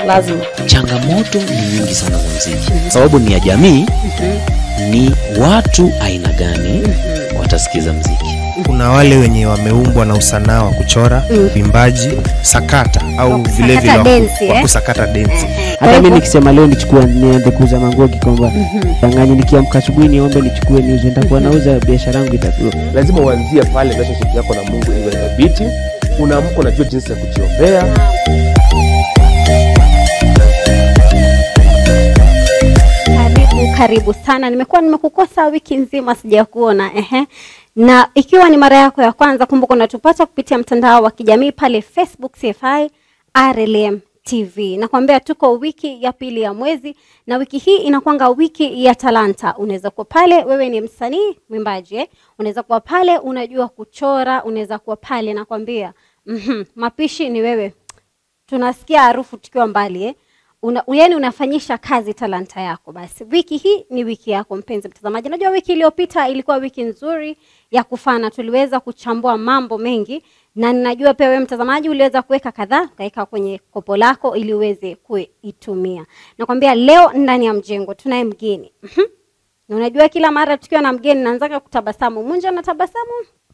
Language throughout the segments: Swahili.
lazima. changamoto ni nyingi sana za mziki sababu ni ya jamii ni watu aina gani watasikiza mziki kuna wale wenye wameumbwa na usanaa wa kuchora uimbaji sakata au vile vile wa ku- densi, wa eh? kusakata densi hata mi nikisema leo nichukue nianze kuuza mangogi kwamba danganya nikiamka asubuhi niombe nichukue niuze nitakuwa nauza biashara yangu itakuwa lazima uanzie pale relationship yako na mungu iwe thabiti unaamka unajua jinsi ya kujiombea Karibu, karibu sana. Nimekuwa nimekukosa wiki nzima sijakuona. Ehe. Na ikiwa ni mara yako ya kwanza, kumbuka unatupata kupitia mtandao wa kijamii pale Facebook CFI RLM TV. Nakwambia tuko wiki ya pili ya mwezi na wiki hii inakwanga wiki ya talanta. Unaweza kuwa pale wewe ni msanii mwimbaji eh? Unaweza kuwa pale unajua kuchora, unaweza kuwa pale nakwambia. Mhm. Mapishi ni wewe tunasikia harufu tukiwa mbali eh? Una, yani unafanyisha kazi talanta yako. Basi wiki hii ni wiki yako mpenzi mtazamaji. Najua wiki iliyopita ilikuwa wiki nzuri ya kufana, tuliweza kuchambua mambo mengi, na ninajua pia wewe mtazamaji uliweza kuweka kadhaa ukaweka kwenye kopo lako ili uweze kuitumia. Nakwambia leo ndani ya mjengo tunaye mgeni Mhm. na unajua kila mara tukiwa na mgeni naanzaga kutabasamu. Munja na tabasamu.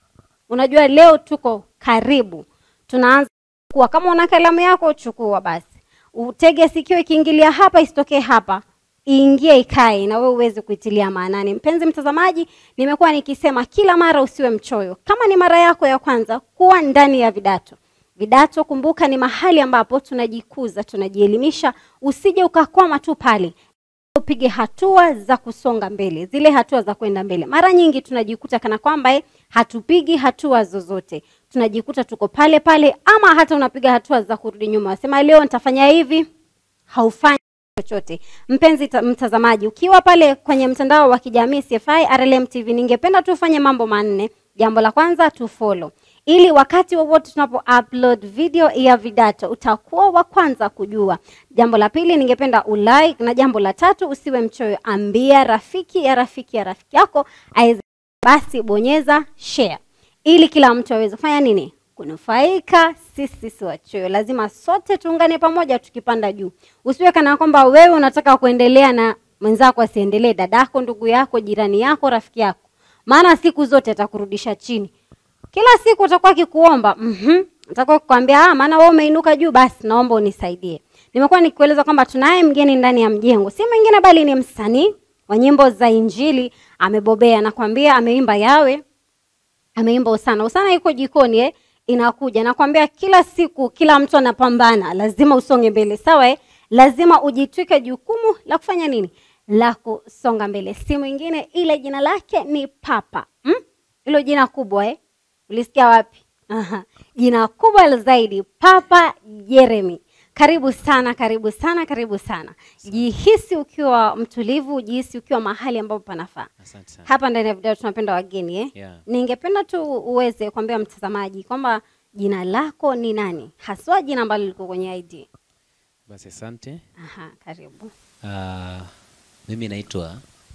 Unajua leo tuko karibu, tunaanza kuwa kama una kalamu yako chukua basi utege sikio ikiingilia hapa isitokee hapa iingie ikae na wewe uweze kuitilia maanani mpenzi mtazamaji nimekuwa nikisema kila mara usiwe mchoyo kama ni mara yako ya kwanza kuwa ndani ya vidato vidato kumbuka ni mahali ambapo tunajikuza tunajielimisha usije ukakwama tu pale upige hatua za kusonga mbele zile hatua za kwenda mbele mara nyingi tunajikuta kana kwamba eh, hatupigi hatua zozote tunajikuta tuko pale pale ama hata unapiga hatua za kurudi nyuma wasema leo nitafanya hivi haufanyi chochote mpenzi ta- mtazamaji ukiwa pale kwenye mtandao wa kijamii CFI RLM TV ningependa tu ufanye mambo manne jambo la kwanza tu follow ili wakati wowote tunapo upload video ya vidato utakuwa wa kwanza kujua jambo la pili ningependa ulike na jambo la tatu usiwe mchoyo ambia rafiki ya rafiki ya rafiki yako aweze basi bonyeza share ili kila mtu aweze kufanya nini kunufaika sisi si wachoyo lazima sote tuungane pamoja tukipanda juu usiwe kana kwamba wewe unataka kuendelea na mwenzako asiendelee dadako ndugu yako jirani yako rafiki yako maana siku zote atakurudisha chini kila siku atakuwa akikuomba mhm atakuwa kukwambia ah maana wewe umeinuka juu basi naomba unisaidie nimekuwa nikikueleza kwamba tunaye mgeni ndani ya mjengo si mwingine bali ni msanii wa nyimbo za injili amebobea nakwambia ameimba yawe ameimba usana usana iko jikoni eh? inakuja nakwambia kila siku kila mtu anapambana lazima usonge mbele sawa eh? lazima ujitwike jukumu la kufanya nini la kusonga mbele si mwingine ile jina lake ni papa hmm? hilo jina kubwa eh? ulisikia wapi Aha. jina kubwa zaidi papa jeremy karibu sana karibu sana karibu sana jihisi ukiwa mtulivu jihisi ukiwa mahali ambapo panafaa asante sana hapa ndani ya video tunapenda wageni eh? Yeah. ningependa tu uweze kuambia mtazamaji kwamba jina lako ni nani haswa jina ambalo liko kwenye id basi asante Aha, karibu uh, mimi naitwa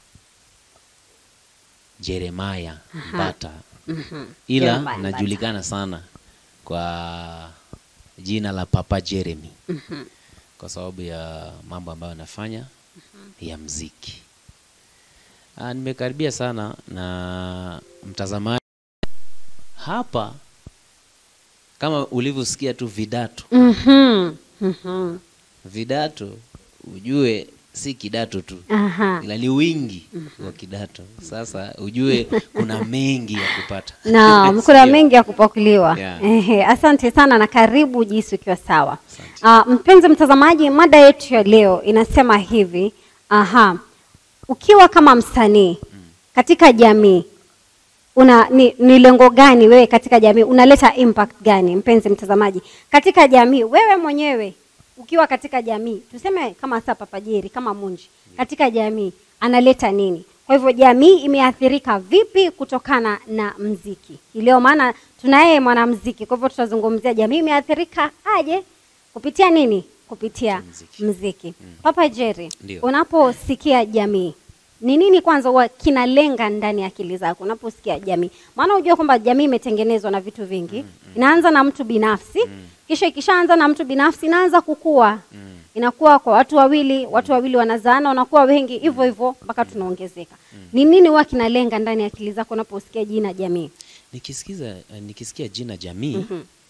jeremaya mbata ila Jeremiah Mbata. najulikana sana kwa jina la papa jeremy kwa sababu ya mambo ambayo anafanya ya mziki uh, nimekaribia sana na mtazamaji hapa kama ulivyosikia tu vidato Mhm, mhm. vidato ujue si kidato tu Aha. ila ni wingi wa kidato sasa ujue kuna mengi ya kupata Naam, kuna Sio? mengi ya kupakuliwa. Yeah. Ehe, asante sana na karibu jisi ukiwa sawa. Asante. Uh, mpenzi mtazamaji, mada yetu ya leo inasema hivi. Aha. Ukiwa kama msanii katika jamii una ni, ni lengo gani wewe katika jamii unaleta impact gani mpenzi mtazamaji katika jamii wewe mwenyewe ukiwa katika jamii tuseme kama sasa papajeri kama munji katika jamii analeta nini kwa hivyo jamii imeathirika vipi kutokana na mziki ileo maana tunaye mwanamziki kwa hivyo tutazungumzia jamii imeathirika aje kupitia nini kupitia Mziki. mziki papa jeri Ndio. unaposikia jamii ni nini kwanza huwa kinalenga ndani ya akili zako unaposikia jamii maana hujua kwamba jamii imetengenezwa na vitu vingi inaanza na mtu binafsi kisha ikishaanza na mtu binafsi inaanza kukua inakuwa kwa watu wawili watu wawili wanazaana wanakuwa wengi hivyo hivyo mpaka tunaongezeka ni nini huwa kinalenga ndani ya akili zako unaposikia jina jamii nikisikiza eh, nikisikia jina jamii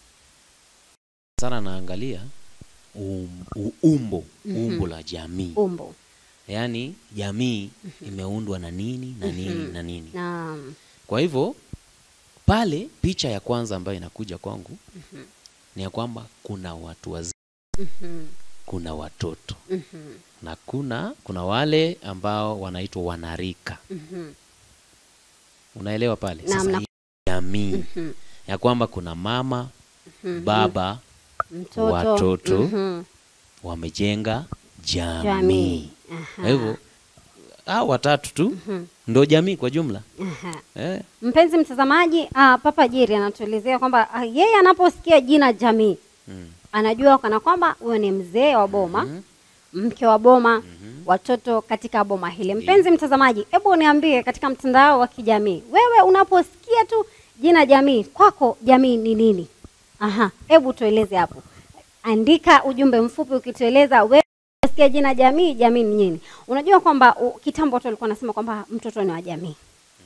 sana naangalia um, u- umbo umbo la jamii umbo yaani jamii imeundwa na nini na nini na nini naam kwa hivyo pale picha ya kwanza ambayo inakuja kwangu ni ya kwamba kuna watu wazima kuna watoto na kuna kuna wale ambao wanaitwa wanarika unaelewa pale Naam, sasa na- hii jamii ya kwamba kuna mama baba mtoto watoto mhm, wamejenga jamii jamii kwa hivyo hao watatu tu ndo jamii kwa jumla Aha. eh, mpenzi mtazamaji uh, papa jeri anatuelezea kwamba uh, yeye anaposikia jina jamii mm, anajua kana kwamba huyo ni mzee wa boma mke wa boma watoto katika boma hili mpenzi mtazamaji hebu niambie katika mtandao wa kijamii wewe unaposikia tu jina jamii kwako jamii ni nini aha hebu tueleze hapo andika ujumbe mfupi ukitueleza wewe unasikia jina jamii jamii ni nini unajua kwamba u- kitambo watu walikuwa wanasema kwamba mtoto ni wa jamii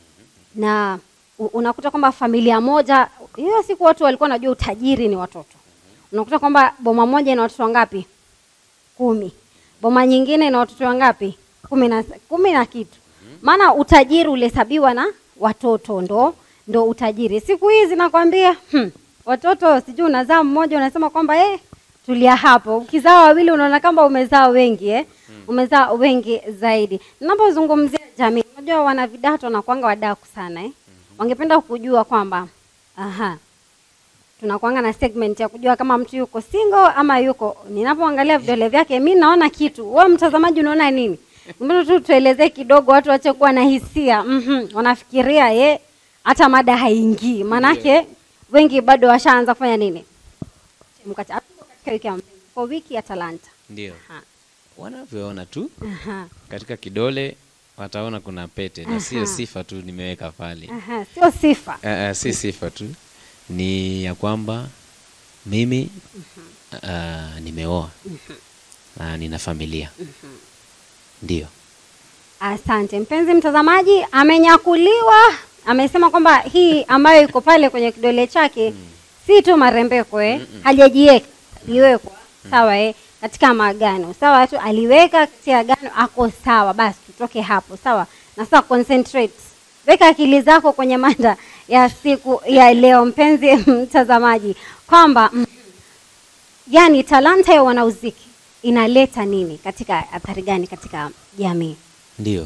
na u- unakuta kwamba familia moja hiyo siku watu walikuwa wanajua utajiri ni watoto unakuta kwamba boma moja ina watoto wangapi kumi boma nyingine ina watoto wangapi kumi na, kumi na kitu maana utajiri ulihesabiwa na watoto ndo ndo utajiri siku hizi nakwambia hmm, watoto sijui unazaa mmoja unasema kwamba eh, tulia hapo ukizaa wawili unaona kama umezaa wengi eh? umezaa wengi zaidi ninapozungumzia jamii unajua wana vidato na kwanga wadaku sana eh? wangependa kujua kwamba aha tunakuanga na segment ya kujua kama mtu yuko single ama yuko ninapoangalia vidole vyake mi naona kitu wewe mtazamaji unaona nini mbona tu tuelezee kidogo watu wache kuwa na hisia mm wanafikiria ye hata mada haingii maanake wengi bado washaanza kufanya nini Mkata- hatuko katika wiki ya mapenzi, kwa wiki ya talanta ndio Aha. wanavyoona tu Aha, katika kidole wataona kuna pete na sio sifa tu nimeweka pale aha, sio sifa uh, uh, si sifa tu ni ya kwamba mimi uh, nimeoa na nina familia ndio Asante mpenzi mtazamaji, amenyakuliwa. Amesema kwamba hii ambayo iko pale kwenye kidole chake si tu marembeko eh, hajajiweka, aliwekwa sawa eh, katika maagano sawa tu, aliweka katika agano, ako sawa. Basi tutoke hapo sawa, na sasa concentrate, weka akili zako kwenye mada ya siku ya leo, mpenzi mtazamaji, kwamba mm, yani talanta ya wanauziki inaleta nini katika athari gani katika jamii? ndio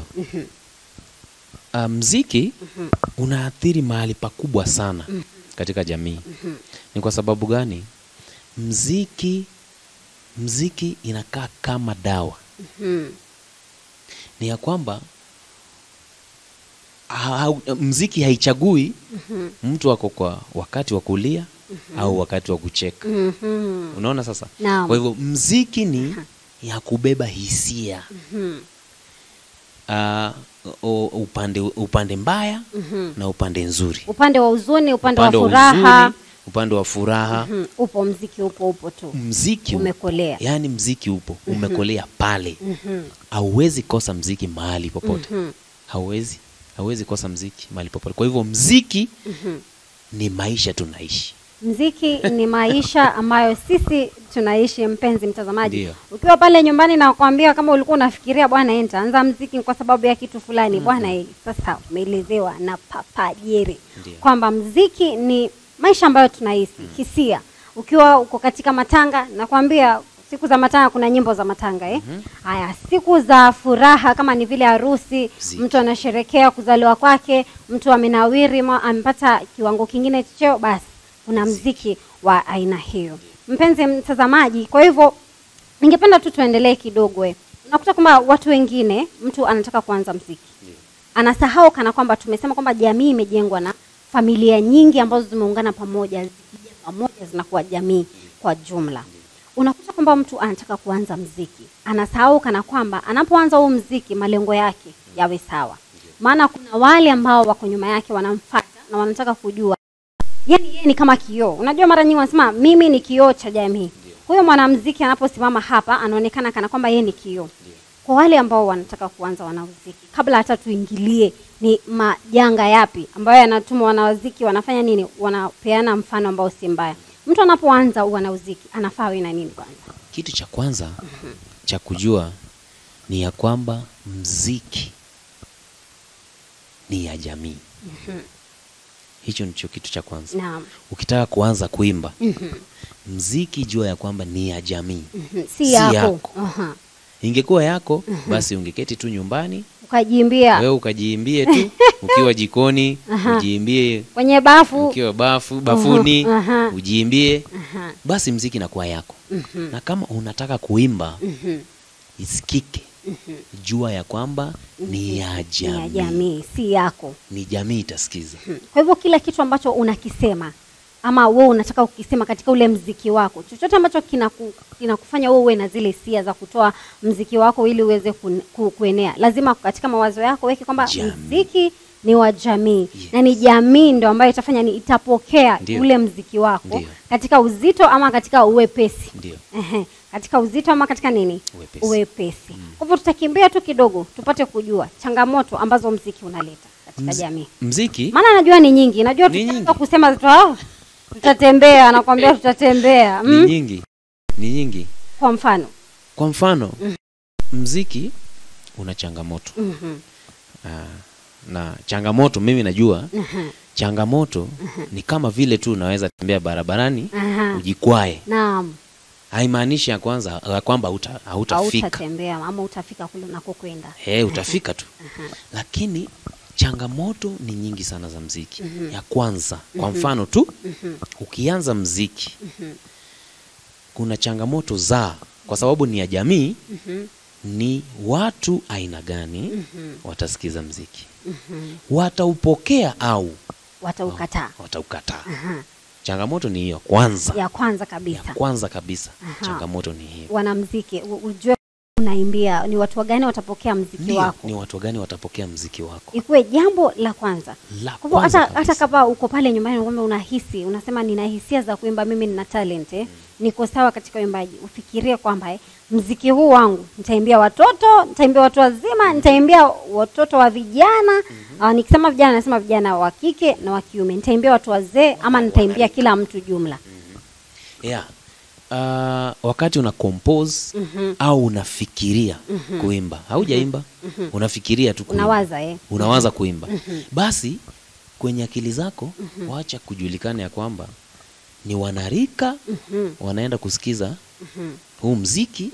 uh, mziki unaathiri mahali pakubwa sana katika jamii ni kwa sababu gani mziki mziki inakaa kama dawa ni ya kwamba ha, mziki haichagui mtu ako kwa wakati wa kulia au wakati wa kucheka Mhm. unaona sasa Naam. kwa hivyo mziki ni ya kubeba hisia uh, upande, upande mbaya na upande nzuri upande wa huzuni upande, upande wa wa furaha huzuni upande wa furaha Mhm. upo mziki upo upo tu mziki Umekolea. yani mziki upo umekolea pale hauwezi kosa mziki mahali popote hauwezi hauwezi kosa mziki mahali popote kwa hivyo mziki ni maisha tunaishi mziki ni maisha ambayo sisi tunaishi mpenzi mtazamaji Ndio. ukiwa pale nyumbani na kuambia kama ulikuwa unafikiria bwana eh, nitaanza mziki kwa sababu ya kitu fulani bwana eh, sasa umeelezewa na papa jeri Ndio. kwamba mziki ni maisha ambayo tunaishi hisia ukiwa uko katika matanga nakwambia siku za matanga kuna nyimbo za matanga eh? haya siku za furaha kama ni vile harusi Mziki. mtu anasherekea kuzaliwa kwake mtu amenawiri ma- amepata kiwango kingine cha cheo basi kuna mziki wa aina hiyo mpenzi mtazamaji kwa hivyo ningependa tu tuendelee kidogo eh. unakuta kwamba watu wengine mtu anataka kuanza mziki anasahau kana kwamba tumesema kwamba jamii imejengwa na familia nyingi ambazo zimeungana pamoja zikija pamoja zinakuwa jamii kwa jumla unakuta kwamba mtu anataka kuanza mziki anasahau kana kwamba anapoanza huu mziki malengo yake yawe sawa maana kuna wale ambao wako nyuma yake wanamfata na wanataka kujua yani yeye ni kama kioo unajua mara nyingi wanasema mimi ni kioo cha jamii huyo mwanamziki anaposimama hapa anaonekana kana kwamba yeye ni kioo kwa wale ambao wanataka kuanza wanamuziki kabla hata tuingilie ni majanga yapi ambayo yanatuma wanamuziki wanafanya nini wanapeana mfano ambao si mbaya mtu anapoanza wanamuziki anafaa awe na nini kwanza kitu cha kwanza cha kujua ni ya kwamba mziki ni ya jamii hicho ndicho kitu cha kwanza naam ukitaka kuanza kuimba mziki jua ya kwamba ni ya jamii Mhm, Si si yako, yako. Aha. ingekuwa yako basi ungeketi tu nyumbani ukajiimbia wewe ukajiimbie tu ukiwa jikoni ujiimbie kwenye bafu ukiwa bafu bafuni aha. ujiimbie Aha. basi mziki inakuwa yako na kama unataka kuimba Mhm. isikike jua ya kwamba ni ya ni ya jamii jamii si yako ni jamii itasikiza kwa hivyo kila kitu ambacho unakisema ama wewe unataka kukisema katika ule mziki wako chochote ambacho kinaku, kinakufanya wewe uwe na zile hisia za kutoa mziki wako ili uweze ku, ku, kuenea lazima katika mawazo yako weke kwamba Jamii. mziki ni wa jamii Yes. na ni jamii ndo ambayo itafanya ni itapokea Ndio. ule mziki wako Ndio. katika uzito ama katika uwepesi ndio Ehe, katika uzito ama katika nini Uwepesi. uwepesi kwa hivyo tutakimbia tu kidogo tupate kujua changamoto ambazo mziki unaleta katika Mz- jamii mziki maana najua ni nyingi najua Ni tukianza nyingi. kusema tu, "Ah, tutatembea nakwambia tutatembea ni mm? nyingi ni nyingi kwa mfano kwa mfano mziki una changamoto Mhm, Ah, na changamoto mimi najua mhm, changamoto ni kama vile tu unaweza tembea barabarani aha. ujikwae naam haimaanishi ya kwanza ya kwamba hauta- hautafika hautatembea ama utafika kule unakokwenda hey, utafika tu lakini changamoto ni nyingi sana za mziki ya kwanza kwa mfano tu ukianza mziki kuna changamoto za kwa sababu ni ya jamii ni watu aina gani watasikiza mziki wataupokea au wataukataa wataukataa Aha. changamoto ni hiyo kwanza ya kwanza ya kabisa kwanza kabisa Aha. changamoto ni hiyo wanamziki u- ujue unaimbia ni watu gani watapokea mziki Ndio, wako ni watu gani watapokea mziki wako ikuwe jambo la kwanza la kwa hivyo kwanza hata hata kabisa. kama uko pale nyumbani kwamba unahisi unasema nina hisia za kuimba mimi nina talent eh, niko sawa katika uimbaji ufikirie kwamba eh, mziki huu wangu nitaimbia watoto nitaimbia watu wazima nitaimbia watoto wa vijana uh, nikisema vijana nasema vijana wa kike na wa kiume nitaimbia watu wazee ama nitaimbia kila mtu jumla yeah. Uh, wakati una compose au unafikiria kuimba haujaimba unafikiria tu kuimba. unawaza eh. unawaza kuimba basi kwenye akili zako wacha kujulikana ya kwamba ni wanarika wanaenda kusikiza huu mziki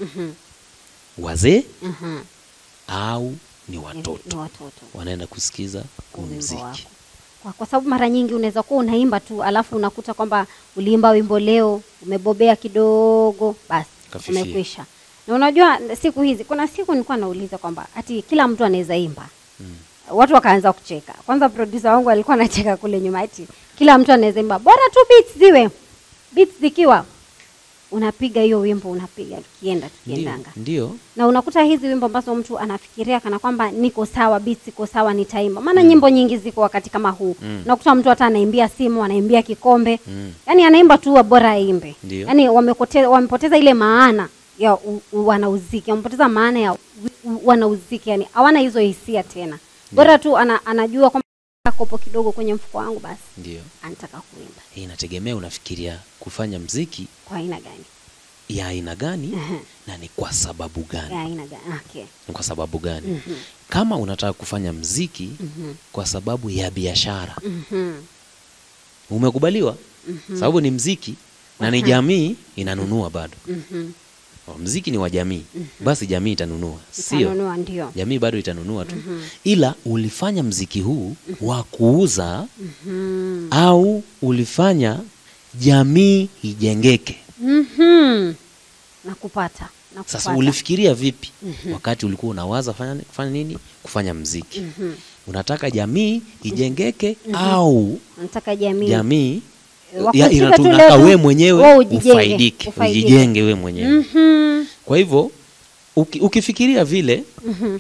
wazee Mhm. au ni Ni- watoto ni watoto wanaenda kusikiza huu wimbo mziki wako. Kwa, kwa sababu mara nyingi unaweza kuwa unaimba tu alafu unakuta kwamba uliimba wimbo leo umebobea kidogo basi Kafifia. umekwisha na unajua siku hizi kuna siku nilikuwa nauliza kwamba ati kila mtu anaweza imba watu wakaanza kucheka kwanza producer wangu alikuwa anacheka kule nyuma ati kila mtu anaweza imba bora tu beats ziwe beats zikiwa unapiga hiyo wimbo unapiga tukienda ndio, tukiendanga ndio na unakuta hizi wimbo ambazo mtu anafikiria kana kwamba niko sawa beats iko sawa nitaimba maana nyimbo nyingi ziko wakati kama huu Mm. unakuta mtu hata anaimbia simu anaimbia kikombe Mm. yani anaimba tu wa bora aimbe Ndio. yani wamepoteza, wamepoteza ile maana ya u- u- wanauziki wamepoteza maana ya u- u- wanauziki yani hawana hizo hisia tena bora tu ana, anajua kwamba kopo kidogo kwenye mfuko wangu basi ndio anataka kuimba inategemea unafikiria kufanya mziki kwa aina gani ya aina gani Mhm. na ni kwa sababu gani ya aina gani okay. ni kwa sababu gani Mhm. kama unataka kufanya mziki Mhm. kwa sababu ya biashara Mhm. umekubaliwa sababu ni mziki na ni jamii inanunua bado Mhm. mziki ni wa jamii basi jamii itanunua sio Utanunua, ndio jamii bado itanunua tu ila ulifanya mziki huu wa kuuza Mhm. au ulifanya jamii ijengeke Mhm. nakupata nakupata sasa ulifikiria vipi wakati ulikuwa unawaza fanya, kufanya nini kufanya mziki unataka jamii ijengeke au nataka jamii jamii Wakusikiza ya- tu inatunaka leo we tu, mwenyewe wewe ujijenge, ufaidike ufaidike. ujijenge we mwenyewe Mhm. kwa hivyo uki, ukifikiria vile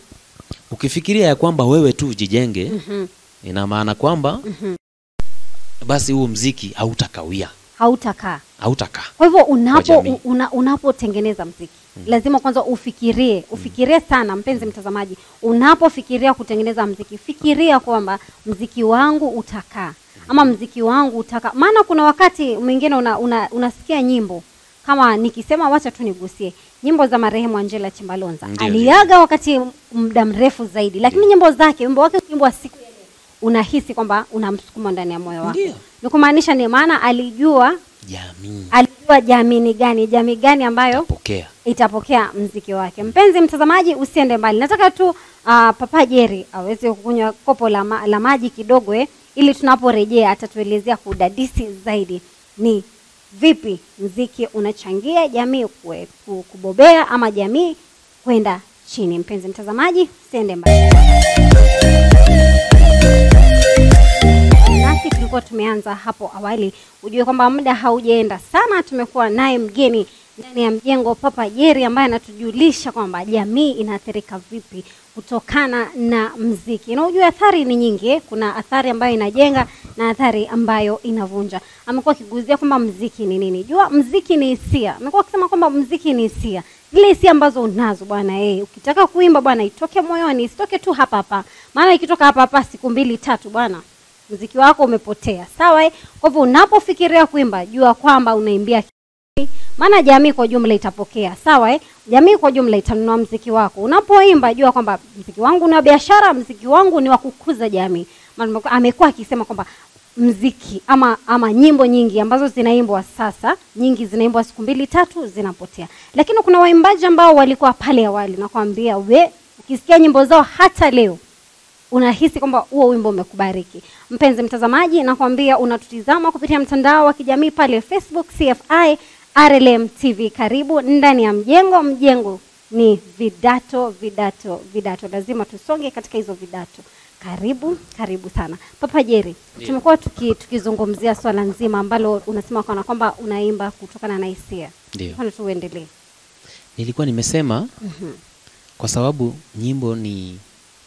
ukifikiria ya kwamba wewe tu ujijenge ina maana kwamba basi huo mziki hautakawia hautakaa hautakaa kwa hivyo Kwa unapo jamii. una, unapotengeneza mziki lazima kwanza ufikirie ufikirie sana mpenzi mtazamaji unapofikiria kutengeneza mziki fikiria kwamba mziki wangu utakaa ama mziki wangu utakaa maana kuna wakati mwingine una, una, unasikia nyimbo kama nikisema wacha tu nigusie nyimbo za marehemu Angela Chimbalonza Ndio, aliaga wakati muda mrefu zaidi lakini nyimbo zake wimbo wake wimbo wa siku ya leo unahisi kwamba unamsukuma ndani ya moyo wako Ndio. ni kumaanisha ni maana alijua jamii alijua jamii ni gani jamii gani ambayo pokea itapokea mziki wake mpenzi mtazamaji usiende mbali nataka tu uh, papa jeri aweze kukunywa kopo la, ma, la maji kidogo eh, ili tunaporejea atatuelezea kudadisi zaidi ni vipi mziki unachangia jamii kue- ku- kubobea ama jamii kwenda chini mpenzi mtazamaji usiende mbali nasi tulikuwa tumeanza hapo awali ujue kwamba muda haujaenda sana tumekuwa naye mgeni ndani ya mjengo papa jeri ambaye anatujulisha kwamba jamii inaathirika vipi kutokana na mziki na ujue athari ni nyingi eh. kuna athari ambayo inajenga na athari ambayo inavunja amekuwa akiguzia kwamba mziki ni nini jua mziki ni hisia amekuwa akisema kwamba mziki ni hisia zile hisia ambazo unazo bwana eh, ukitaka kuimba bwana itoke moyoni isitoke tu hapa hapa maana ikitoka hapa hapa siku mbili tatu bwana mziki wako umepotea sawa eh? kwa hivyo unapofikiria kuimba jua kwamba unaimbia jamii, maana jamii kwa jumla itapokea sawa eh? jamii kwa jumla itanunua mziki wako unapoimba jua kwamba mziki wangu ni wa biashara mziki wangu ni wa kukuza jamii Maana amekuwa- amekuwa akisema kwamba mziki ama ama nyimbo nyingi ambazo zinaimbwa sasa nyingi zinaimbwa siku mbili tatu zinapotea lakini kuna waimbaji ambao walikuwa pale awali nakwambia we ukisikia nyimbo zao hata leo unahisi kwamba huo wimbo umekubariki mpenzi mtazamaji nakwambia unatutizama kupitia mtandao wa kijamii pale facebook cfi rlm tv karibu ndani ya mjengo mjengo ni vidato vidato vidato lazima tusonge katika hizo vidato karibu karibu sana papa jeri tumekuwa tuki, tukizungumzia swala nzima ambalo unasema kana kwamba unaimba kutokana na hisia ndio Fanya tu uendelee nilikuwa nimesema kwa sababu nyimbo ni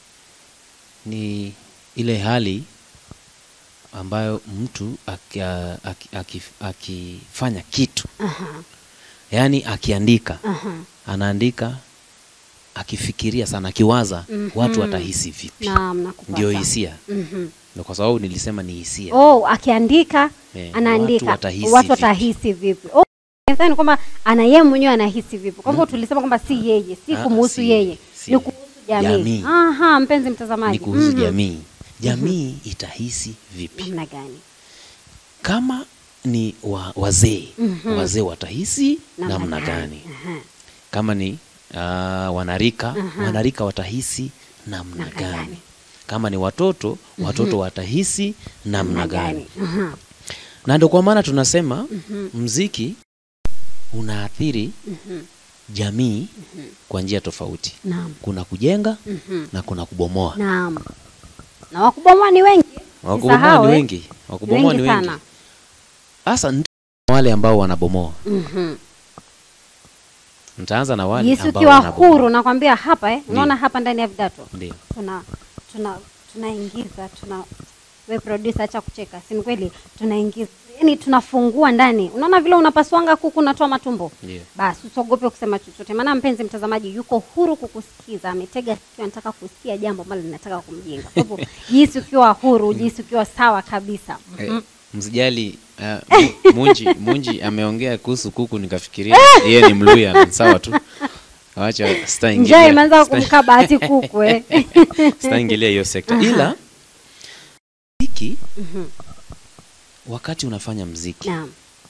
ni ile hali ambayo mtu akifanya aki, aki, akifanya kitu Aha, yaani akiandika aha. anaandika akifikiria sana akiwaza watu watahisi vipi naam nakupata. ndio hisia Mhm. Ndio kwa sababu nilisema ni hisia oh akiandika Eh, anaandika watu watahisi watu vipi? watahisi vipi oh, nadhani kwamba ana yeye mwenyewe anahisi vipi kwa hivyo tulisema kwamba si yeye si Ah, kumhusu si- yeye si ni yeye. kuhusu jamii Jamii. aha mpenzi mtazamaji ni kuhusu Mhm. jamii jamii itahisi vipi namna gani kama ni wa, wazee Mhm. wazee watahisi Namna namna gani? gani Aha. kama ni uh, wanarika Aha. wanarika watahisi namna Namna gani gani? kama ni watoto watoto watahisi namna gani Aha. na ndio kwa maana tunasema mziki unaathiri Mhm. jamii kwa njia tofauti naam kuna kujenga Mhm. na kuna kubomoa naam na wakubomoa ni wengi wakubomoa Usisahau, ni eh. wengi wakubomoa ni wengi wengi sana hasa ndio wale ambao wanabomoa Mhm. nitaanza na wale Yesu ambao ukiwa wanabomoa. huru nakwambia hapa eh, unaona hapa ndani ya vidato ndio tuna tuna tunaingiza tuna we producer acha kucheka si ni kweli tunaingiza yani tunafungua ndani unaona vile unapaswanga kuku unatoa matumbo ndio basi usiogope kusema chochote maana mpenzi mtazamaji yuko huru kukusikiza ametega sikio anataka kusikia jambo ambalo linataka kumjenga kwa hivyo jisi ukiwa huru jisi ukiwa sawa kabisa Eh, msijali uh, Mu- munji munji ameongea kuhusu kuku nikafikiria yeye ni mluya ni sawa tu wacha njaa sitaingilia imeanza sita- kumkaba hati kuku eh. sitaingilia hiyo sekta ila mziki wakati unafanya mziki naam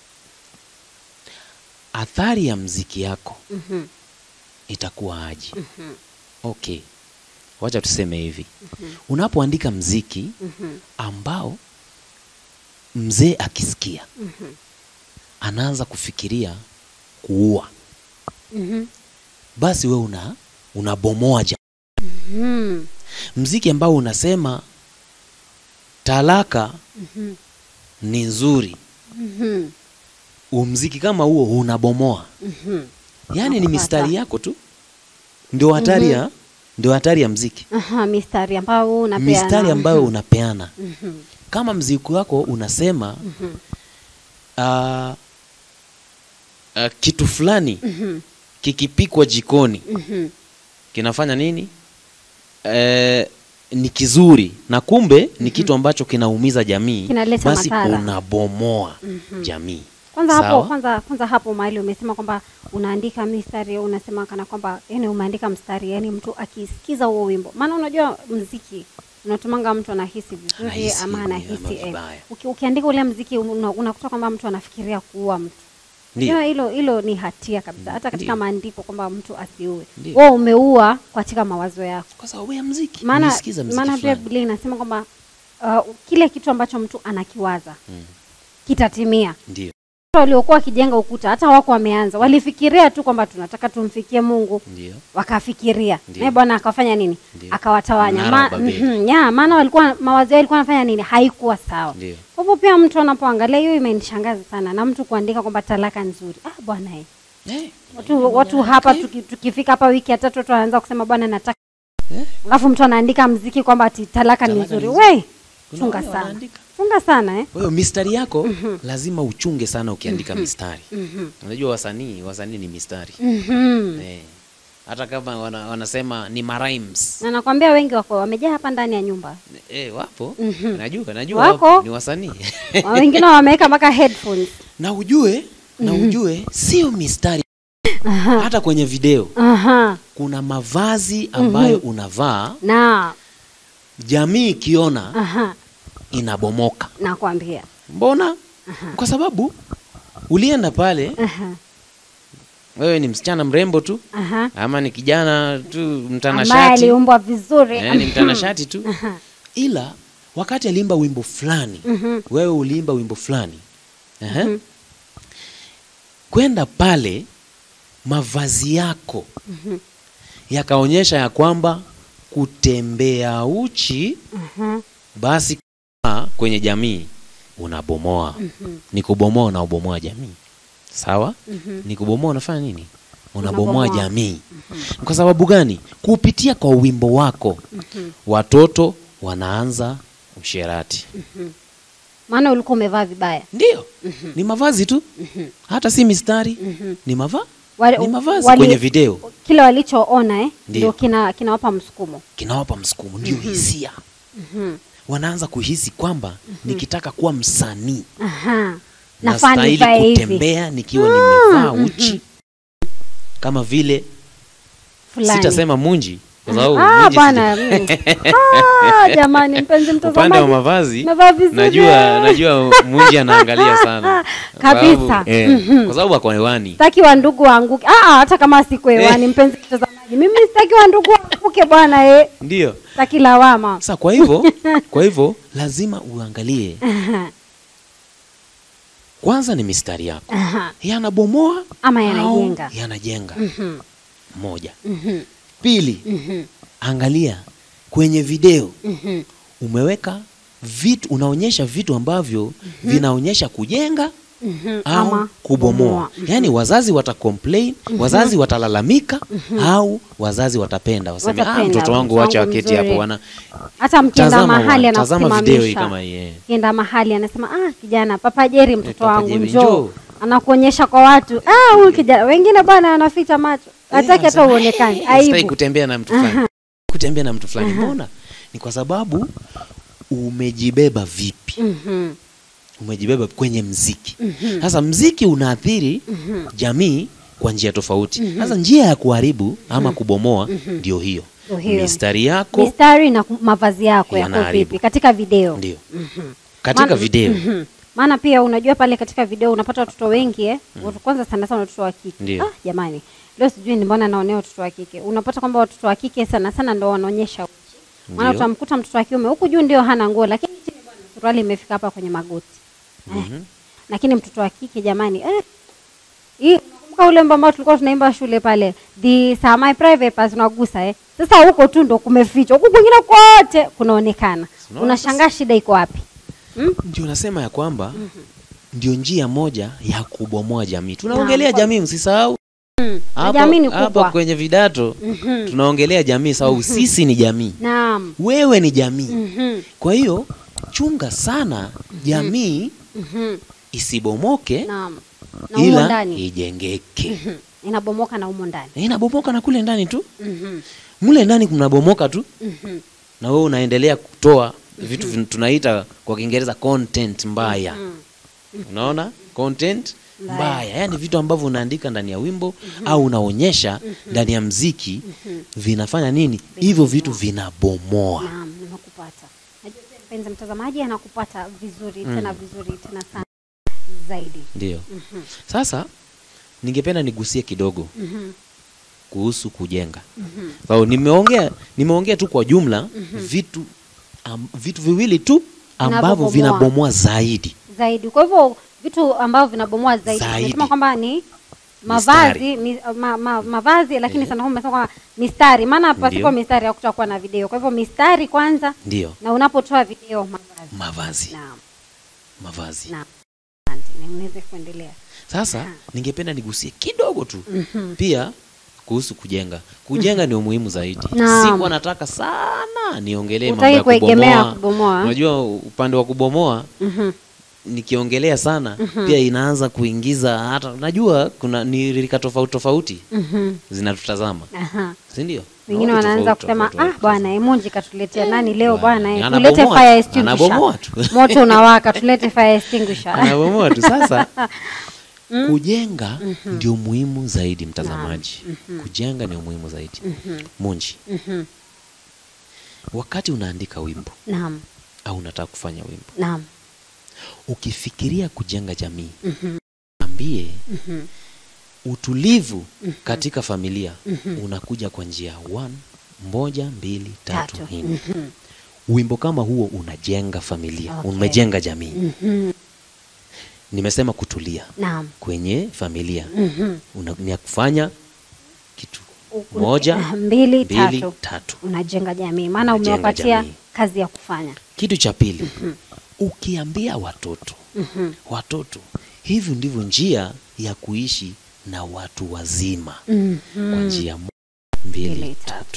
athari ya mziki yako Mhm. itakuwa aje okay wacha tuseme hivi unapoandika mziki Mhm. ambao mzee akisikia anaanza kufikiria kuua Mhm. basi we una unabomoa ja Mhm. mziki ambao unasema talaka Mhm. ni nzuri Mhm. umziki kama huo unabomoa Mhm. yaani ni Nakupata. mistari yako tu ndio hatari ya ndio hatari ya mziki Aha, mistari ambayo unapeana. mistari ambayo unapeana Mhm. kama mziki wako unasema ah, ah, kitu fulani kikipikwa jikoni kinafanya nini eh, ni kizuri na kumbe ni kitu ambacho kinaumiza jamii Kinaleta basi madhara. unabomoa jamii kwanza hapo Sawa? kwanza kwanza hapo mahali umesema kwamba unaandika mistari unasema kana kwamba yani umeandika mstari yani mtu akisikiza huo wimbo maana unajua mziki unatumanga mtu anahisi vizuri Anahisi ama ama anahisi eh, vibaya. uki, ukiandika ule mziki una- unakuta kwamba mtu anafikiria kuua mtu Ndiyo. Unajua hilo hilo ni hatia kabisa hata katika Ndiyo. maandiko kwamba mtu asiue Ndiyo. wewe umeua katika mawazo yako kwa sababu ya mziki maana Nilisikiza mziki maana pia fulani. Biblia inasema kwamba uh, kile kitu ambacho mtu anakiwaza Mm. kitatimia ndio Watu waliokuwa wakijenga ukuta hata wako wameanza walifikiria tu kwamba tunataka tumfikie mungu ndio wakafikiria Ndiyo. naye bwana akafanya nini Ndiyo. akawatawanya Mnara wa Ma, Babeli. mhm, ya maana walikuwa mawazo yao yalikuwa anafanya nini haikuwa sawa ndio kwa hivyo pia mtu anapoangalia hiyo imenishangaza sana na mtu kuandika kwamba talaka nzuri ah bwana eh. eh, watu, watu hapa tuki, tukifika hapa wiki ya tatu watu wanaanza kusema bwana nataka Eh. alafu mtu anaandika mziki kwamba ati talaka ni Talaka nzuri ni we Kuna chunga wale sana wanaandika. chunga sana eh? Kwa hiyo mistari yako lazima uchunge sana ukiandika mistari. Unajua wasanii, wasanii ni mistari. Mhm. Eh. Hata kama wana, wanasema ni marimes. na nakwambia wengi wako wamejaa hapa ndani ya nyumba Eh, wapo. Mhm. Najua, najua Wako. wapo, ni wasanii. Wa- wengine wameweka mpaka headphones na ujue, na ujue sio mistari. Hata kwenye video aha kuna mavazi ambayo unavaa, na jamii ikiona aha inabomoka. nakwambia Mbona? Kwa sababu ulienda pale, aha wewe ni msichana mrembo tu aha ama ni kijana tu ambaye mtanashati aliumbwa vizuri eh, ni mtanashati tu Aha. ila wakati aliimba wimbo fulani Mhm. wewe uliimba wimbo fulani Ehe. kwenda pale mavazi yako yakaonyesha ya kwamba kutembea uchi Mhm. basi kama kwenye jamii unabomoa ni kubomoa unaobomoa jamii sawa ni kubomoa unafanya nini unabomoa Unabomoa. jamii kwa sababu gani kupitia kwa wimbo wako watoto wanaanza usherati maana ulikuwa umevaa vibaya ndio ni mavazi tu hata si mistari ni mava Wale- ni mavazi wali- kwenye video kile walichoona eh, Ndio. ndio kina kinawapa msukumo kinawapa msukumo ndio hisia wanaanza kuhisi kwamba nikitaka kuwa msanii aha nafaa nastahili nivae hivi kutembea nikiwa nimevaa uchi kama vile fulani sitasema munji kwa sababu ah munji bwana sija- mm. ah, jamani mpenzi upande wa mtazamaji mavazi Umevaa vizuri. najua najua munji anaangalia sana Kwa Kabisa. sababu, eh, Mhm. kwa sababu ako hewani sitaki wa ndugu waanguke ah, ah, hata kama siku hewani mpenzi mtazamaji mimi sitaki wa ndugu waanguke bwana eh ndio sitaki lawama sasa kwa hivyo kwa hivyo lazima uangalie Aha, kwanza ni mistari yako aha. yanabomoa ama au yanajenga yanajenga Mhm, moja mhm, pili mhm, angalia kwenye video mhm. umeweka vitu unaonyesha vitu ambavyo vinaonyesha kujenga Mhm, au ama kubomoa yaani wazazi watacomplain wazazi watalalamika au wazazi watapenda waseme ah, Watapenda, mtoto wangu mtoto wacha wangu waketi hapo mzuri." wana hata mkienda tazama, mahali wa- tazama video hii anakusimamisha kama hii eh. kienda mahali anasema ah kijana papa jeri mtoto Papa wangu Jerry, njoo njoo. anakuonyesha kwa watu ah huyu kijana wengine bwana anaficha macho hataki hata sasa, uonekane Sitaki aibu kutembea na mtu fulani kutembea na mtu fulani mbona ni kwa sababu umejibeba vipi Mhm, umejibeba kwenye mziki sasa mziki unaathiri jamii kwa njia tofauti sasa njia ya kuharibu ama kubomoa ndio hiyo Ndio hiyo. mistari yako mistari na ku- mavazi yako yako Yanaharibu. vipi katika video ndio katika Maana- video Mhm. maana pia unajua pale katika video unapata watoto wengi eh? watu kwanza sana sana watoto wa kike Ndio. ah, jamani leo sijui ni mbona naonea watoto wa kike unapata kwamba watoto wa kike sana sana ndo wanaonyesha uchi maana Ndio. utamkuta mtoto wa kiume huku juu ndio hana nguo lakini chini bwana suruali imefika hapa kwenye magoti eh. lakini mtoto wa kike jamani eh, hii unakumbuka ule wimbo ambao tulikuwa tunaimba shule pale these are my private parts unagusa eh sasa huko tu ndo kumefichwa huku kwingine kote kunaonekana Unaona unashangaa shida iko wapi hmm? ndio nasema ya kwamba ndio njia moja ya kubomoa jamii tunaongelea Naam. jamii msisahau Hapo- jamii ni hapa kubwa. kwenye vidato tunaongelea jamii sababu sisi ni jamii naam wewe ni jamii Mhm. kwa hiyo chunga sana jamii Mhm. isibomoke Naam. Na humo ila ndani ijengeke Mhm. inabomoka na humo ndani. Na inabomoka na kule ndani tu Mhm. mle ndani kunabomoka tu Mhm. na wewe unaendelea kutoa vitu vin- tunaita kwa kiingereza content mbaya unaona content Mbaya. mbaya yaani vitu ambavyo unaandika ndani ya wimbo au unaonyesha ndani ya mziki vinafanya nini hivyo vitu vinabomoa Naam, nimekupata. Najua pia mpenzi mtazamaji anakupata vizuri tena vizuri tena sana zaidi. ndio sasa ningependa nigusie kidogo Mhm. kuhusu kujenga so, nimeongea nimeongea tu kwa jumla vitu am, vitu viwili tu ambavyo Vinavyobomoa. vinabomoa zaidi Zaidi. Kwa hivyo vitu ambavyo vinabomoa zaidi, Zaidi. tunasema kwamba ni mavazi mi, ma, ma, mavazi lakini sana umesema kwamba mistari, maana pasipo Ndio. mistari hakutakuwa na video. Kwa hivyo mistari kwanza, ndio na unapotoa video mavazi. mavazi Naam, mavazi naam. Asante, niweze kuendelea. sasa Aha. ningependa nigusie kidogo tu pia kuhusu kujenga kujenga ni umuhimu zaidi Naam. sikuwa nataka sana niongelee mambo Hutaki ya kuegemea kubomoa kubomoa. unajua upande wa kubomoa Mhm. nikiongelea sana pia inaanza kuingiza hata najua kuna ni rika tofauti tofauti Mhm. zinatutazama Aha. si ndio Wengine Tofauti, wanaanza tofauti, kusema tofauti, ah, bwana Emunji katuletea nani leo Bwana, bwana, eh, anabomoa tulete tu, fire extinguisher. anabomoa tu. Moto unawaka, tulete fire extinguisher. anabomoa tu sasa kujenga ndio muhimu zaidi mtazamaji kujenga ndio muhimu zaidi munji Mhm. wakati unaandika wimbo Naam, au unataka kufanya wimbo naam. ukifikiria kujenga jamii Mhm. ambie Mhm. utulivu katika familia unakuja kwa njia one moja mbili tatu, Tatu. nne wimbo kama huo unajenga familia Okay. umejenga jamii Mhm. nimesema kutulia Naam. kwenye familia Mhm. Una, ni ya kufanya kitu U- moja uh, mbili, mbili tatu. tatu Unajenga jamii, maana Unajenga umewapatia jamii. kazi ya kufanya. kitu cha pili ukiambia watoto Mhm. watoto hivi ndivyo njia ya kuishi na watu wazima Mhm. kwa njia moja mbili Mbili, tatu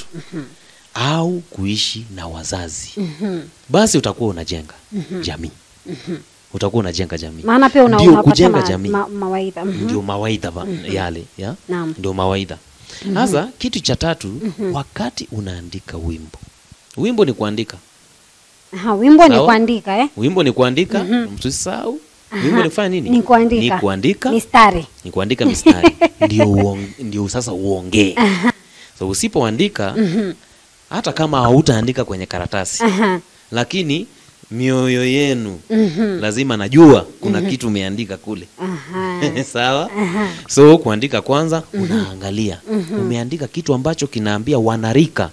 au kuishi na wazazi Mhm. basi utakuwa unajenga jamii utakuwa unajenga jamii Maana pia una, Ndio unapatia kujenga ma, jamii. ma, mawaidha. Mhm. ndio mawaidha ba- yale ya Naam. ndio mawaidha sasa kitu cha tatu wakati unaandika wimbo wimbo ni kuandika Aha, wimbo ni Sawa. kuandika eh? wimbo ni kuandika msisahau wimbo ni kufanya nini Ni kuandika. ni kuandika Mistari. ni kuandika mistari ndio uong- ndio sasa uongee so usipoandika hata kama hautaandika kwenye karatasi Aha. lakini mioyo yenu Mhm. lazima najua kuna kitu umeandika kule Aha. sawa so kuandika kwanza unaangalia umeandika kitu ambacho kinaambia wanarika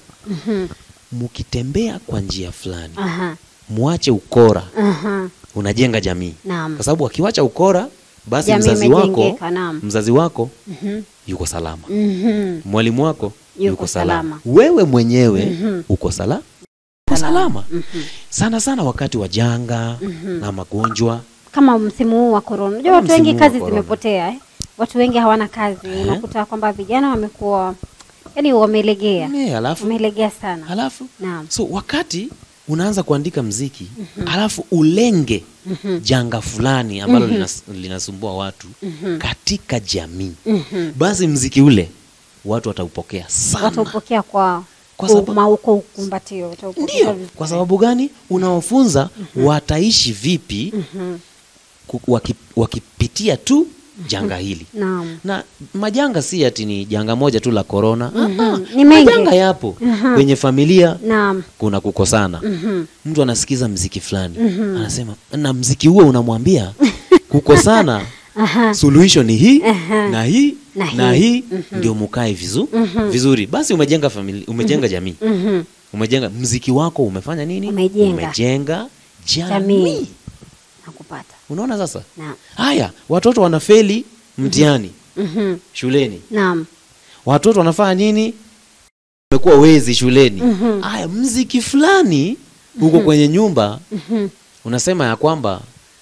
mukitembea kwa njia fulani Aha. mwache ukora Aha. unajenga jamii Naam. kwa sababu akiwacha ukora basi Jamii mzazi wako imejengeka, naam. mzazi wako Mhm. yuko salama Mhm. mwalimu wako Yuko salama. wewe mwenyewe uko sala uko salama sana sana wakati wa janga na magonjwa Kama msimu huu wa korona, unajua Kama watu wengi msimu huu wa kazi corona. zimepotea eh? Watu wengi hawana kazi, unakuta kwamba vijana wamekuwa yani wamelegea, Eh, alafu wamelegea sana. halafu Naam. so wakati unaanza kuandika mziki halafu ulenge janga fulani ambalo linas, linasumbua watu katika jamii basi mziki ule watu wataupokea sana Wataupokea kwa Kwa kwa sababu- ma- kwa ukumbatio, wataupokea ndio vizuri. kwa sababu gani unawafunza wataishi vipi ku- waki, wakipitia tu janga hili Naam. na majanga si ati ni janga moja tu la korona Ah, ah, Ni mengi. majanga yapo kwenye familia Naam. kuna kukosana mtu anasikiza mziki fulani anasema na mziki huo unamwambia kukosana suluhisho ni hii na hii Na na hii. hii ndio mukae vizu, vizuri basi umejenga familia umejenga jamii Mhm. umejenga mziki wako umefanya nini Umejenga. umejenga jamii, Jamii. Nakupata. unaona sasa Naam. haya watoto wanafeli mtihani Mhm. shuleni Naam. watoto wanafanya nini wamekuwa wezi shuleni haya mziki fulani huko kwenye nyumba unasema ya kwamba